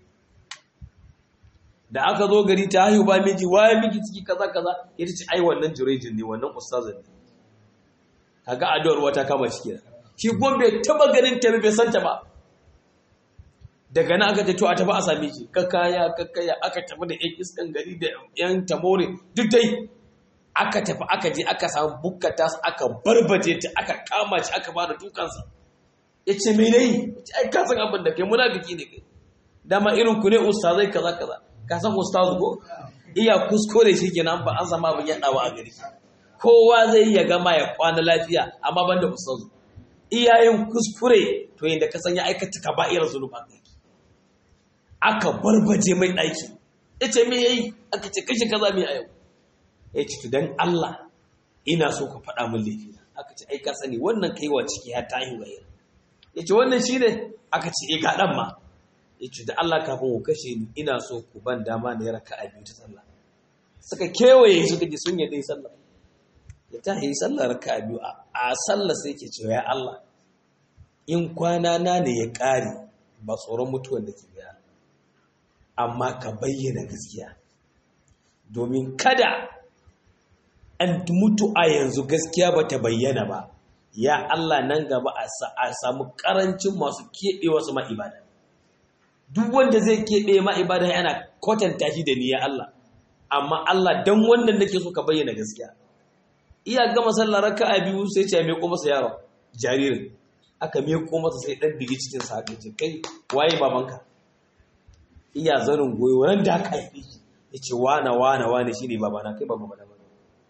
[SPEAKER 1] da aka zo gari ta haihu ba miji waye miki ciki kaza kaza ita ce ai wannan jirejin ne wannan ustazin ne kaga addu'ar wata kama shi kenan shi gon bai taba ganin ta bai santa ba daga nan aka ce to a tafi a same shi kakkaya kakkaya aka tafi da yan iskan gari da yan tamore duk dai aka tafi aka je aka samu bukkata su aka barbaje ta aka kama shi aka bada dukansa ya ce me nayi ai ka san abin da kai munafiki ne kai dama irin ku ne ustazai kaza kaza ka san ustazu ko iya kuskure shi kenan ba an zama abin yadawa a gari kowa zai iya gama ya kwana lafiya amma banda ustazu iyayen kuskure to yadda ka san ya aikata kaba'ir zunuba aka barbaje mai ɗaki ya ce me yayi aka ce kashe kaza mai a yau ya ce to dan Allah ina so ka faɗa min laifi aka ce ai ka sani wannan kaiwa ciki ya tayi wayar ya ce wannan shi ne aka ce e ga ɗan ma ya ce da Allah kafin ku kashe ni ina so ku ban dama na raka a biyu ta sallah suka kewaye suka ji sun yadda sallah ya ta yi sallar raka biyu a sallar sai ke cewa ya Allah in kwana na ne ya ƙare ba tsoron mutuwar da ke biya amma ka bayyana gaskiya domin kada an mutu a yanzu gaskiya ba ta bayyana ba ya Allah nan gaba a samu ƙarancin masu keɓe wasu ma'ibada duk wanda zai keɓe ma'ibada yana kwatanta shi da ni ya Allah amma Allah don wannan nake so ka bayyana gaskiya iya gama sallar raka'a biyu sai ce mai ko masa yaron jaririn aka meko masa sai dan digi cikin sa haka ce kai waye babanka iya zanin goyo nan da aka haife shi yace wana wana wana shine babana kai baba bana bana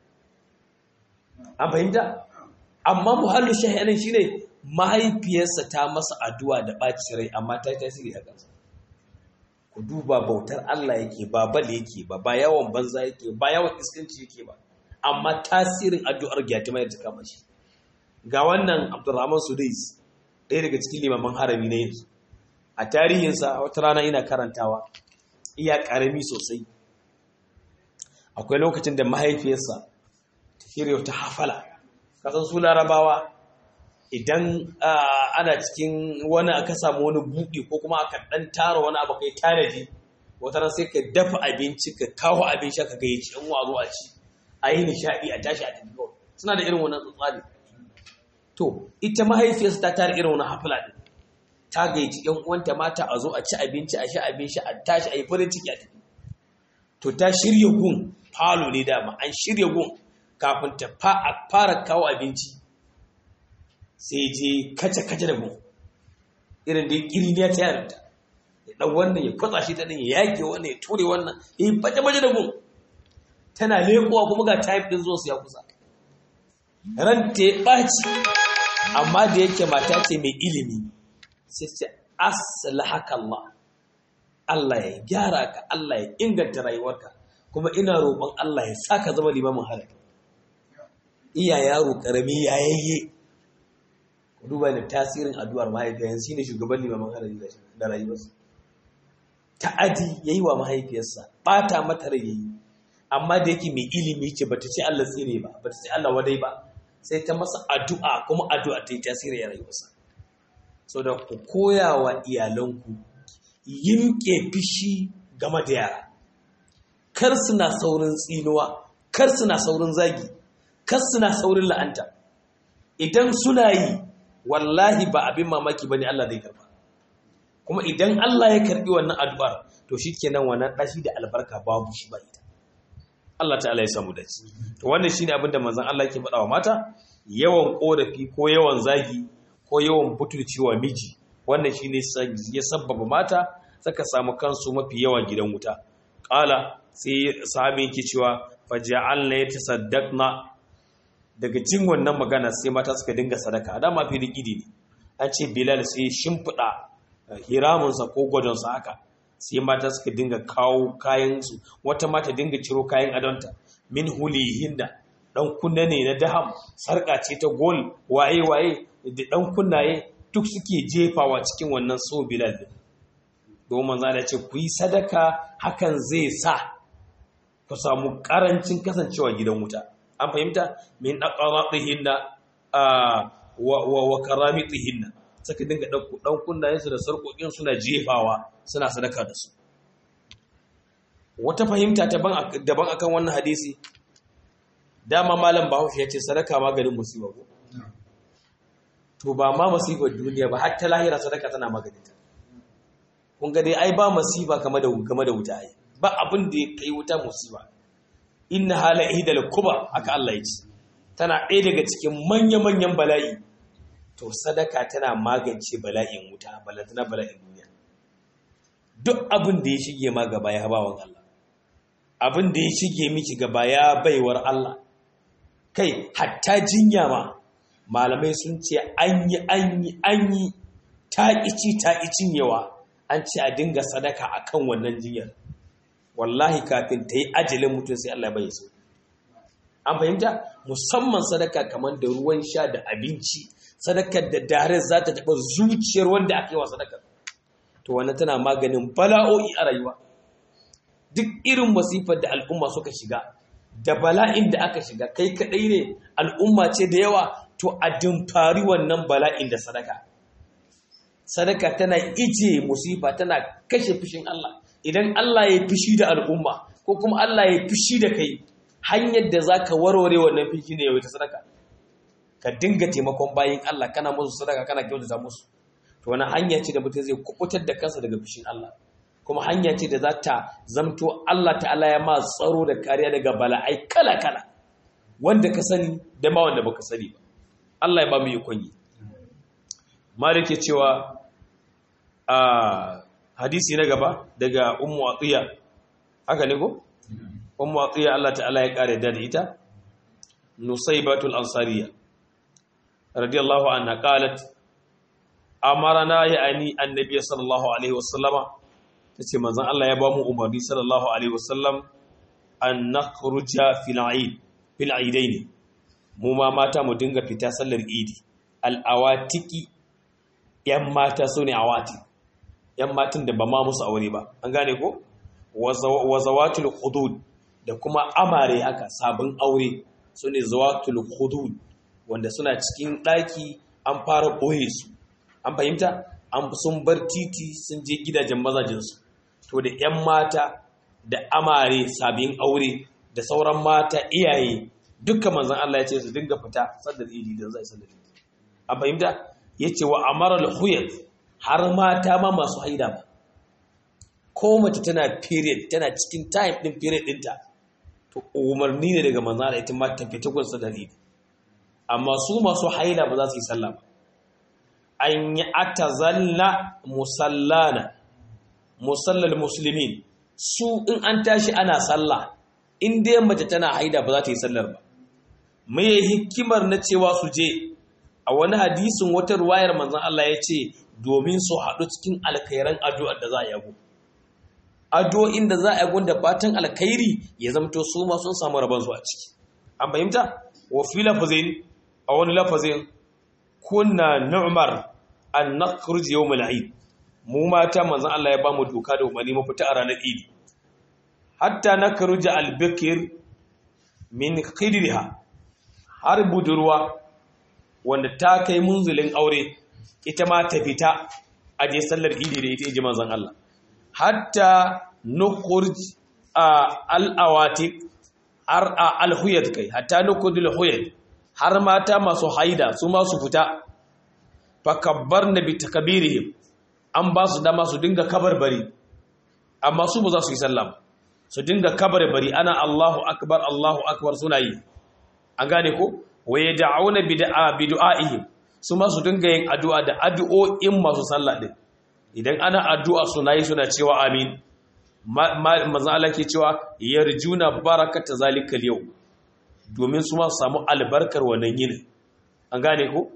[SPEAKER 1] an fahimta amma muhallu shahidan shine mahaifiyarsa ta masa addu'a da ɓaci rai amma ta yi tasiri a kansa ku duba bautar Allah yake ba bal yake ba ba yawan banza yake ba yawan iskanci yake ba amma tasirin addu'ar gyatima ya kama shi ga wannan abdurrahman sudais ɗaya daga cikin limaman harami na yanzu a tarihinsa wata rana ina karantawa iya ƙarami sosai akwai lokacin da mahaifiyarsa ta shirya ta hafala kasan su larabawa idan ana cikin wani aka samu wani buɗe ko kuma aka ɗan tara wani abu kai tanadi wata ran sai ka dafa abinci ka kawo abin sha ka gayyaci ɗan wazo a ci a yi nishaɗi a tashi a tafi suna da irin wannan tsari to ita mahaifiyarsa ta tara irin wani hafila ɗin ta gayyaci ƴan uwanta mata a zo a ci abinci a sha abin sha a tashi a yi farin ciki a tafi to ta shirya gun falo ne dama an shirya gun kafin ta fara kawo abinci sai je kace-kace da gun irin da kiriniya ta yarinta ya ɗan wannan ya kwatsa shi ta ɗin ya yake wannan ya ture wannan ya yi baje-baje da gun tana leƙowa kuma ga type ɗin zuwa su ya kusa ran ta ya ɓaci amma da yake mata ce mai ilimi sai ce aslahaka Allah Allah ya gyara ka Allah ya inganta rayuwarka kuma ina roƙon Allah ya saka zama limamin halaka iya yaro ƙarami yayayye duba da tasirin addu'ar mahaifiyarsa shine shugaban limamin harari da rayuwarsa ta'adi yayi wa mahaifiyarsa bata mata rai yayi amma da yake mai ilimi ce bata ce Allah tsine ba bata ce Allah wadai ba sai ta masa addu'a kuma addu'a ta yi tasiri ya rayuwarsa so da ku koya wa iyalanku yimke fishi game da yara kar suna saurin tsinuwa kar suna saurin zagi kar suna saurin la'anta idan suna yi wallahi ba abin mamaki bane Allah zai karba kuma idan Allah ya karbi wannan addu'ar to shikenan wannan dashi da albarka babu shi ba ita Allah ta'ala ya samu dace to wannan shine abin da manzon Allah yake faɗa wa mata yawan korafi ko yawan zagi ko yawan butulcewa miji wannan shine ya sabbaba mata saka samu kansu mafi yawa gidan wuta qala sai sahabi yake cewa faja'alna yatasaddaqna daga cin wannan magana sai mata suka dinga sadaka dama fili gidi ne an ce bilal sai shimfiɗa hiramunsa ko gwadonsa haka sai mata suka dinga kawo kayansu wata mata dinga ciro kayan adonta min hulihinda dan kunna ne na daham sarka ce ta gol waye waye da dan kunnaye duk suke jefawa cikin wannan so bilal din domin za ce ku yi sadaka hakan zai sa ku samu karancin kasancewa gidan wuta an fahimta min aqratihinna wa wa karamitihinna saka dinga dauko dan kunnayen su da sarkokin suna jefawa suna sadaka da su wata fahimta daban akan wannan hadisi dama malam Bahaushe ya ce sadaka maganin musiba ko to ba ma musibar duniya ba har ta lahira sadaka tana maganin ta kun ga dai ai ba musiba game da game da wuta ai ba abin da ya kai wuta musiba inna hala ihdal kubar aka Allah ya ce tana ɗaya daga cikin manya-manyan bala'i to sadaka tana magance bala'in wuta balantana bala'in duniya duk abin da ya shige ma gaba ya bawan Allah abin da ya shige miki gaba ya baiwar Allah kai hatta jinya ma malamai sun ce an yi an yi an yi ta ici ta cinyewa an ce a dinga sadaka akan wannan jinyar wallahi kafin ta yi ajalin mutum sai Allah bai so an fahimta musamman sadaka kamar da ruwan sha da abinci sadakar da dare za ta taɓa zuciyar wanda aka yi wa sadakar to wannan tana maganin bala'o'i a rayuwa duk irin masifar da al'umma suka shiga da bala'in da aka shiga kai kadai ne al'umma ce da yawa to a dimfari wannan bala'in da sadaka sadaka tana ije musifa tana kashe fushin Allah idan Allah ya fushi da al'umma ko kuma Allah ya fushi da kai hanyar da zaka warware wannan fushi ne yawaita sadaka ka dinga taimakon bayin Allah kana musu sadaka kana kyautata musu to wani hanya ce da mutum zai kubutar da kansa daga fushin Allah kuma hanya ce da za ta zamto Allah ta'ala ya ma tsaro da kariya daga bala'ai kala-kala wanda ka sani da ma wanda baka sani ba Allah ya ba mu ikon yi malik ya cewa a hadisi na gaba daga ummu atiya haka ne ko ummu atiya Allah ta'ala ya kare da ita nusaybatul ansariya radiyallahu anha qalat amarana ya'ani annabi sallallahu alaihi wasallama tace manzon Allah ya ba mu umarni sallallahu alaihi wasallam an nakhruja fil eid fil eidain mu ma mata mu dinga fita sallar idi al awatiki yan mata sune awati yan matan da ba ma musu aure ba an gane ko wa zawatul hudud da kuma amare haka sabon aure sune zawatul hudud wanda suna cikin daki an fara boye su an fahimta an sun bar titi sun je gidajen mazajinsu to da 'yan mata da amare sabin aure da sauran mata iyaye dukkan manzan Allah ya ce su dinga fita sadar idi don zai sadar idi an fahimta ya ce wa amara al har mata ma masu haida ba ko mace tana period tana cikin time din period dinta to umarni ne daga manzan Allah ita ma ta fita gun sadar idi amma su masu haida ba za su yi sallah ba an yi atazalla musallana musallal musulmin su in an tashi ana sallah in dai mace tana haida ba za ta yi sallar ba mai hikimar na cewa su je a wani hadisin wata ruwayar manzon Allah ya ce domin su haɗu cikin alkhairan addu'ar da za a yago addu'o'in da za a yago da fatan alkhairi ya zamto su ma sun samu rabon su a ciki an fahimta wa fi lafazin a wani lafazin kunna nu'mar an nakhruj yawm al-eid mu mata manzon Allah ya bamu doka da umarni mu fita a ranar Eid hatta nakhruj al-bikr min khidriha har budurwa wanda ta kai munzulin aure ita ma ta fita a je sallar Eid da ita ji manzon Allah hatta nukhruj al-awatik ar al-huyad kai hatta nukhruj al-huyad har mata masu haida su ma su fita fakabbar na bi takabirihim an ba su dama su dinga kabarbari amma su ba za su yi sallah su dinga kabarbari ana Allahu akbar Allahu akbar suna yi an gane ko waye da'auna bid'a bid'aihim su ma su dinga yin addu'a da addu'o'in masu sallah din idan ana addu'a suna yi suna cewa amin manzo Allah ke cewa yarjuna barakata zalikal yau domin su ma su samu albarkar wannan yinin an gane ko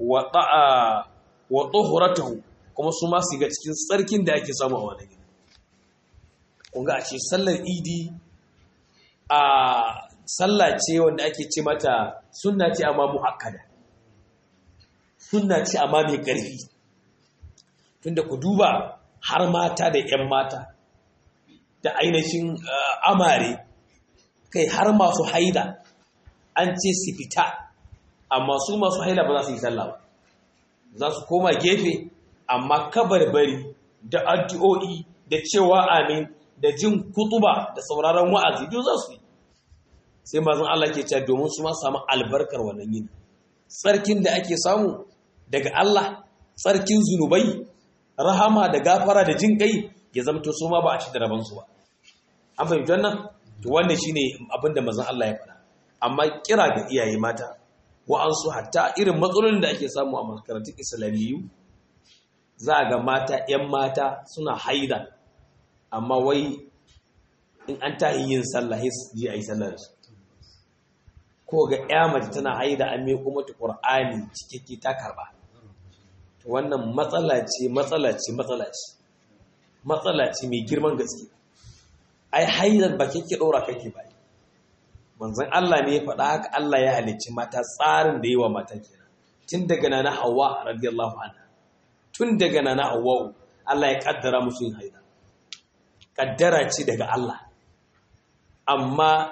[SPEAKER 1] wa tsohuratahu kuma su masu ga cikin tsarkin da ake samu a wani gini kunga a ce sallar idi a sallah ce wanda ake ce mata sunna ce amma mu'akkada sunna ce amma mai ƙarfi tunda ku duba har mata da 'yan mata da ainihin amare kai har masu haida an ce su fita amma su masu haila ba za su yi sallah ba za su koma gefe amma kabarbari da addu'o'i da cewa amin da jin kutuba da sauraron wa'azi duk za su yi sai mazan Allah ke cewa domin su ma samu albarkar wannan yin tsarkin da ake samu daga Allah tsarkin zunubai rahama da gafara da jin kai ya zamto su ma ba a ci da rabansu ba an fahimci wannan to wannan shine abin da mazan Allah ya faɗa amma kira ga iyaye mata wa'ansu hatta irin matsalolin da ake samu a makarantun islamiyyu za a ga mata 'yan mata suna haida amma wai in an tahi yin sallah su ji a yi sallar su ko ga 'ya mace tana haida an mai kuma ta ƙur'ani cikakke ta karɓa wannan matsala ce matsala ce matsala ce matsala ce mai girman gaske ai haidar ba kake ɗora kake ba manzon Allah ne ya faɗa haka Allah ya halicci mata tsarin da yi wa mata kenan tun daga nana Hawwa radiyallahu anha tun daga nana Hawwa Allah ya kaddara musu yin haida kaddara ce daga Allah amma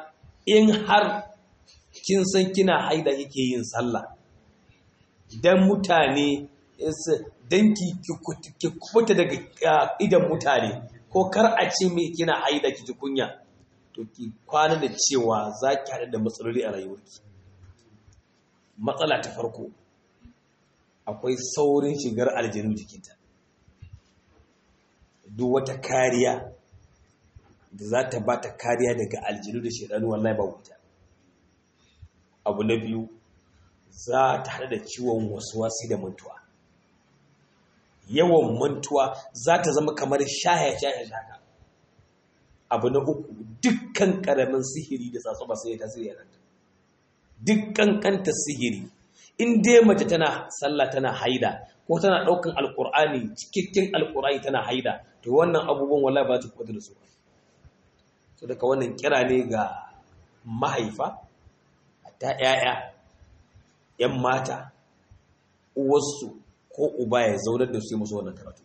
[SPEAKER 1] in har kin san kina haida kike yin sallah dan mutane dan ki ki kubuta daga idan mutane ko kar a ce me kina haida ki kunya to ki kwana da cewa za ki haɗu da matsaloli a rayuwarki matsala ta farko akwai saurin shigar aljanu jikinta duk wata kariya da za ta ba ta kariya daga aljanu da shaidanu wallahi ba wuta abu na biyu za ta haɗu da ciwon wasu wasi da mantuwa yawan mantuwa za ta zama kamar shaya-shaya shaka abu na uku dukkan ƙaramin sihiri da tsatso ba sai ya tasiri a kanta dukkan kanta sihiri in dai mace tana sallah tana haida ko tana ɗaukan alƙur'ani cikakken alƙur'ani tana haida to wannan abubuwan wallahi ba ta kwata da su ba so daga wannan kira ne ga mahaifa ta ‘ya'ya ‘yan mata uwarsu ko uba ya zaunar da su yi musu wannan karatu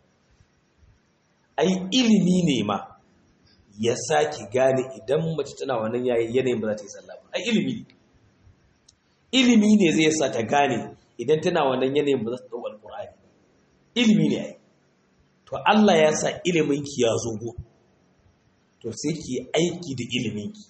[SPEAKER 1] ai ilimi ne ma ya sake gane idan mace tana wannan yanayin ba za ta yi sallah ba ai ilimi ne ilimi ne zai sa ta gane idan tana wannan yanayin ba za ta ɗau alƙur'ani ilimi ne ai to Allah ya sa iliminki ya zo go to sai ki aiki da iliminki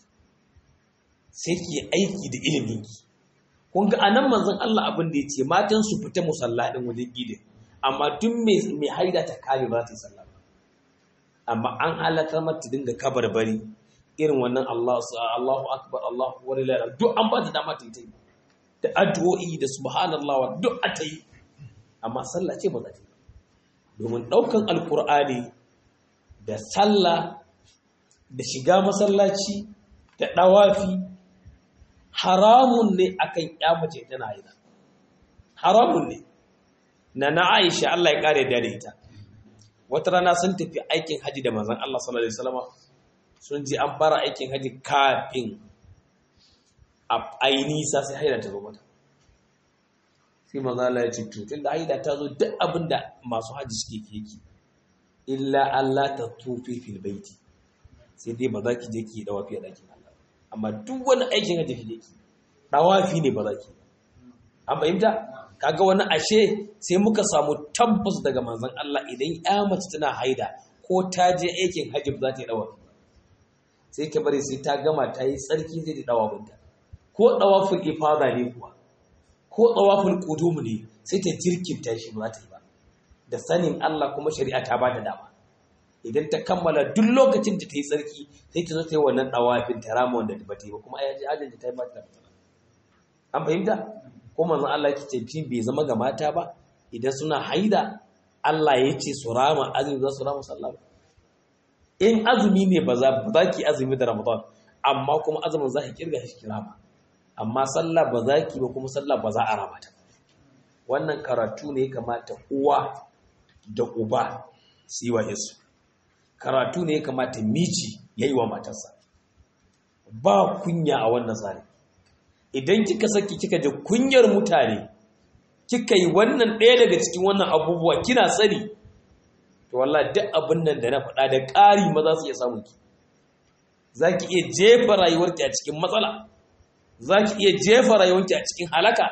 [SPEAKER 1] sai ki aiki da iliminki kun ga anan manzon Allah abin da yace matan su fita musalla din wajen gidin amma duk mai mai haida ta kare ba ta yi sallah amma an halakar mata dinga kabarbari irin wannan Allah Allahu akbar Allahu wa lillahi duk an ba ta dama ta yi da addu'o'i da subhanallah wa duk a ta yi amma sallah ce ba za ta yi domin ɗaukan alkur'ani da sallah da shiga masallaci da ɗawafi haramun ne akan mace tana haida haramun ne na na aisha Allah ya ƙare da ita wata rana sun tafi aikin haji da manzon Allah sallallahu alaihi wasallam sun ji an fara aikin haji kafin a nisa sai haida ta zo mata sai manzon Allah ya ce to tunda haida ta zo duk abinda masu haji suke keke illa Allah ta tufi fil baiti sai dai ba za ki je ki dawafi a ɗakin Allah amma duk wani aikin haji ki je ki dawafi ne ba za ki an fahimta kaga wani ashe sai muka samu tabbas daga manzon Allah idan ya mace tana haida ko ta je aikin haji ba za ta yi dawafi sai ka bari sai ta gama ta yi tsarki zai da dawafinta ko dawafin ifada ne kuwa ko dawafin qudum ne sai ta jirkinta shi ba za ta yi ba da sanin Allah kuma shari'a ta ba da dama idan ta kammala duk lokacin da ta yi tsarki sai ta zo ta yi wannan dawafin ta rama wanda ba ta yi ba kuma ai ajin da ta yi ba ta an fahimta ko manzon Allah ya ce fi bai zama ga mata ba idan suna haida Allah ya ce su rama azumi za su rama sallah in azumi ne ba za ba ki azumi da Ramadan amma kuma azumin za ki kirga shi kirama amma sallah ba za ki ba kuma sallah ba za a rama ta wannan karatu ne kamata uwa da uba su yi wa yasu karatu ne kamata miji ya yi wa matarsa ba kunya a wannan tsari idan kika saki kika ji kunyar mutane kika yi wannan ɗaya daga cikin wannan abubuwa kina sani to wallahi duk abin nan da na faɗa da ƙari ma za su iya samun ki za ki iya jefa rayuwarki a cikin matsala za ki iya jefa rayuwarki a cikin halaka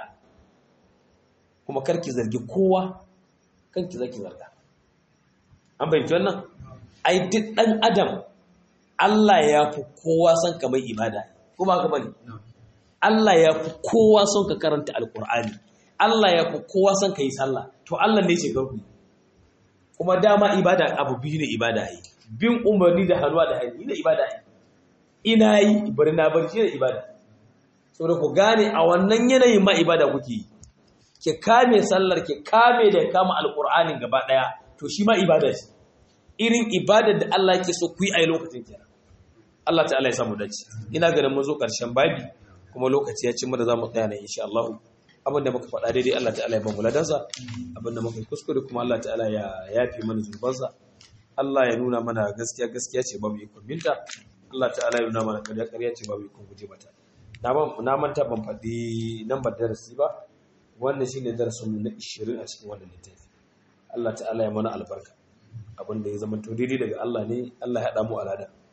[SPEAKER 1] kuma karki zargi kowa kanki zaki zarga an bayyana wannan ai duk ɗan adam Allah ya fi kowa son ka mai ibada kuma haka bane Allah ya fi kowa son ka karanta alkur'ani Allah ya fi kowa son ka yi sallah to Allah ne ce garku kuma dama ibada abu biyu ne ibada yi bin umarni da hannuwa da hannu ne ibada yi ina yi bari na bari shi ne ibada saboda ku gane a wannan yanayin ma ibada kuke yi ki kame sallar ki kame da kama alkur'anin gaba daya to shi ma ibada ce irin ibadar da Allah yake so ku yi a lokacin kenan Allah ta'ala ya samu dace ina ganin mun zo karshen babi kuma lokaci ya ci mu da zamu tsaya ne insha Allah abinda muka faɗa daidai Allah ta'ala ya ba mu ladansa abinda muka kuskure kuma Allah ta'ala ya yafi mana zunubansa Allah ya nuna mana gaskiya gaskiya ce babu ikon binta Allah ta'ala ya nuna mana ƙarya ƙarya ce babu ikon guje mata na manta ban faɗi lambar darasi ba wannan shine darasin mu na 20 a cikin wannan littafi Allah ta'ala ya mana albarka abinda ya zama to daidai daga Allah ne Allah ya haɗa mu alada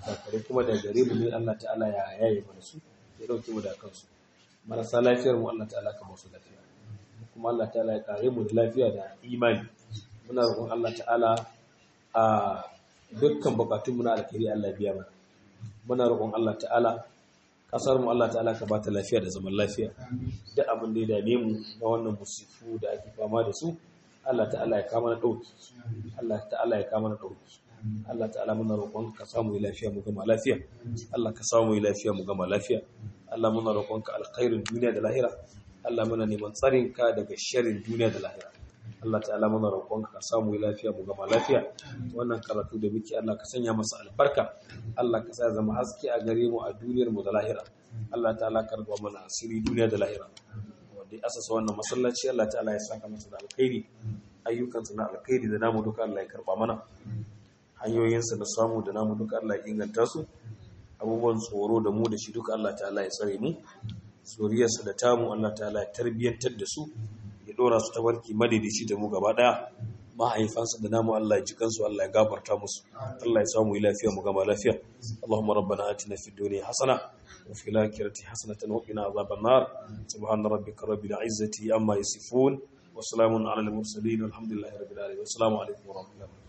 [SPEAKER 1] kakare kuma da gare mu ne Allah ta'ala ya yaye mana su ya dauke mu da kansu marasa lafiyar mu Allah ta'ala ka masu lafiya kuma Allah ta'ala ya kare mu da lafiya da imani muna roƙon Allah ta'ala a dukkan bukatunmu na alkhairi Allah biya mana muna roƙon Allah ta'ala kasar mu Allah ta'ala ka bata lafiya da zaman lafiya duk abin da ya dame mu na wannan musifu da ake fama da su Allah ta'ala ya kama na dauki Allah ta'ala ya kama na dauki Allah ta'ala muna roƙon ka samu lafiya mu gama lafiya Allah ka samu lafiya mu gama lafiya Allah muna roƙon ka alkhairin duniya da lahira Allah muna neman tsarin ka daga sharrin duniya da lahira Allah ta'ala muna roƙonka ka samu lafiya mu gama lafiya wannan karatu da muke Allah ka sanya masa albarka Allah ka sa zama haske a gare mu a duniyar mu da lahira Allah ta'ala ka raba mana asiri duniya da lahira wanda ya asasa wannan masallaci Allah ta'ala ya saka masa da alkhairi ayyukansa na alkhairi da namu duka Allah ya karba mana hanyoyinsa da samu da namu duka Allah ya inganta su abubuwan tsoro da mu da shi duka Allah ta'ala ya tsare mu zuriyarsa da tamu Allah ta'ala ya tarbiyyantar da su ya dora su ta warki madaidaici da mu gaba daya mahaifansa da namu Allah ya ji kansu Allah ya gafarta musu Allah ya samu lafiya mu gama lafiya Allahumma rabbana atina fid dunya hasana wa fil akhirati hasanatan wa qina adhaban nar subhana rabbika rabbil izzati amma yasifun wa salamun ala al mursalin walhamdulillahi rabbil alamin assalamu alaikum wa rahmatullahi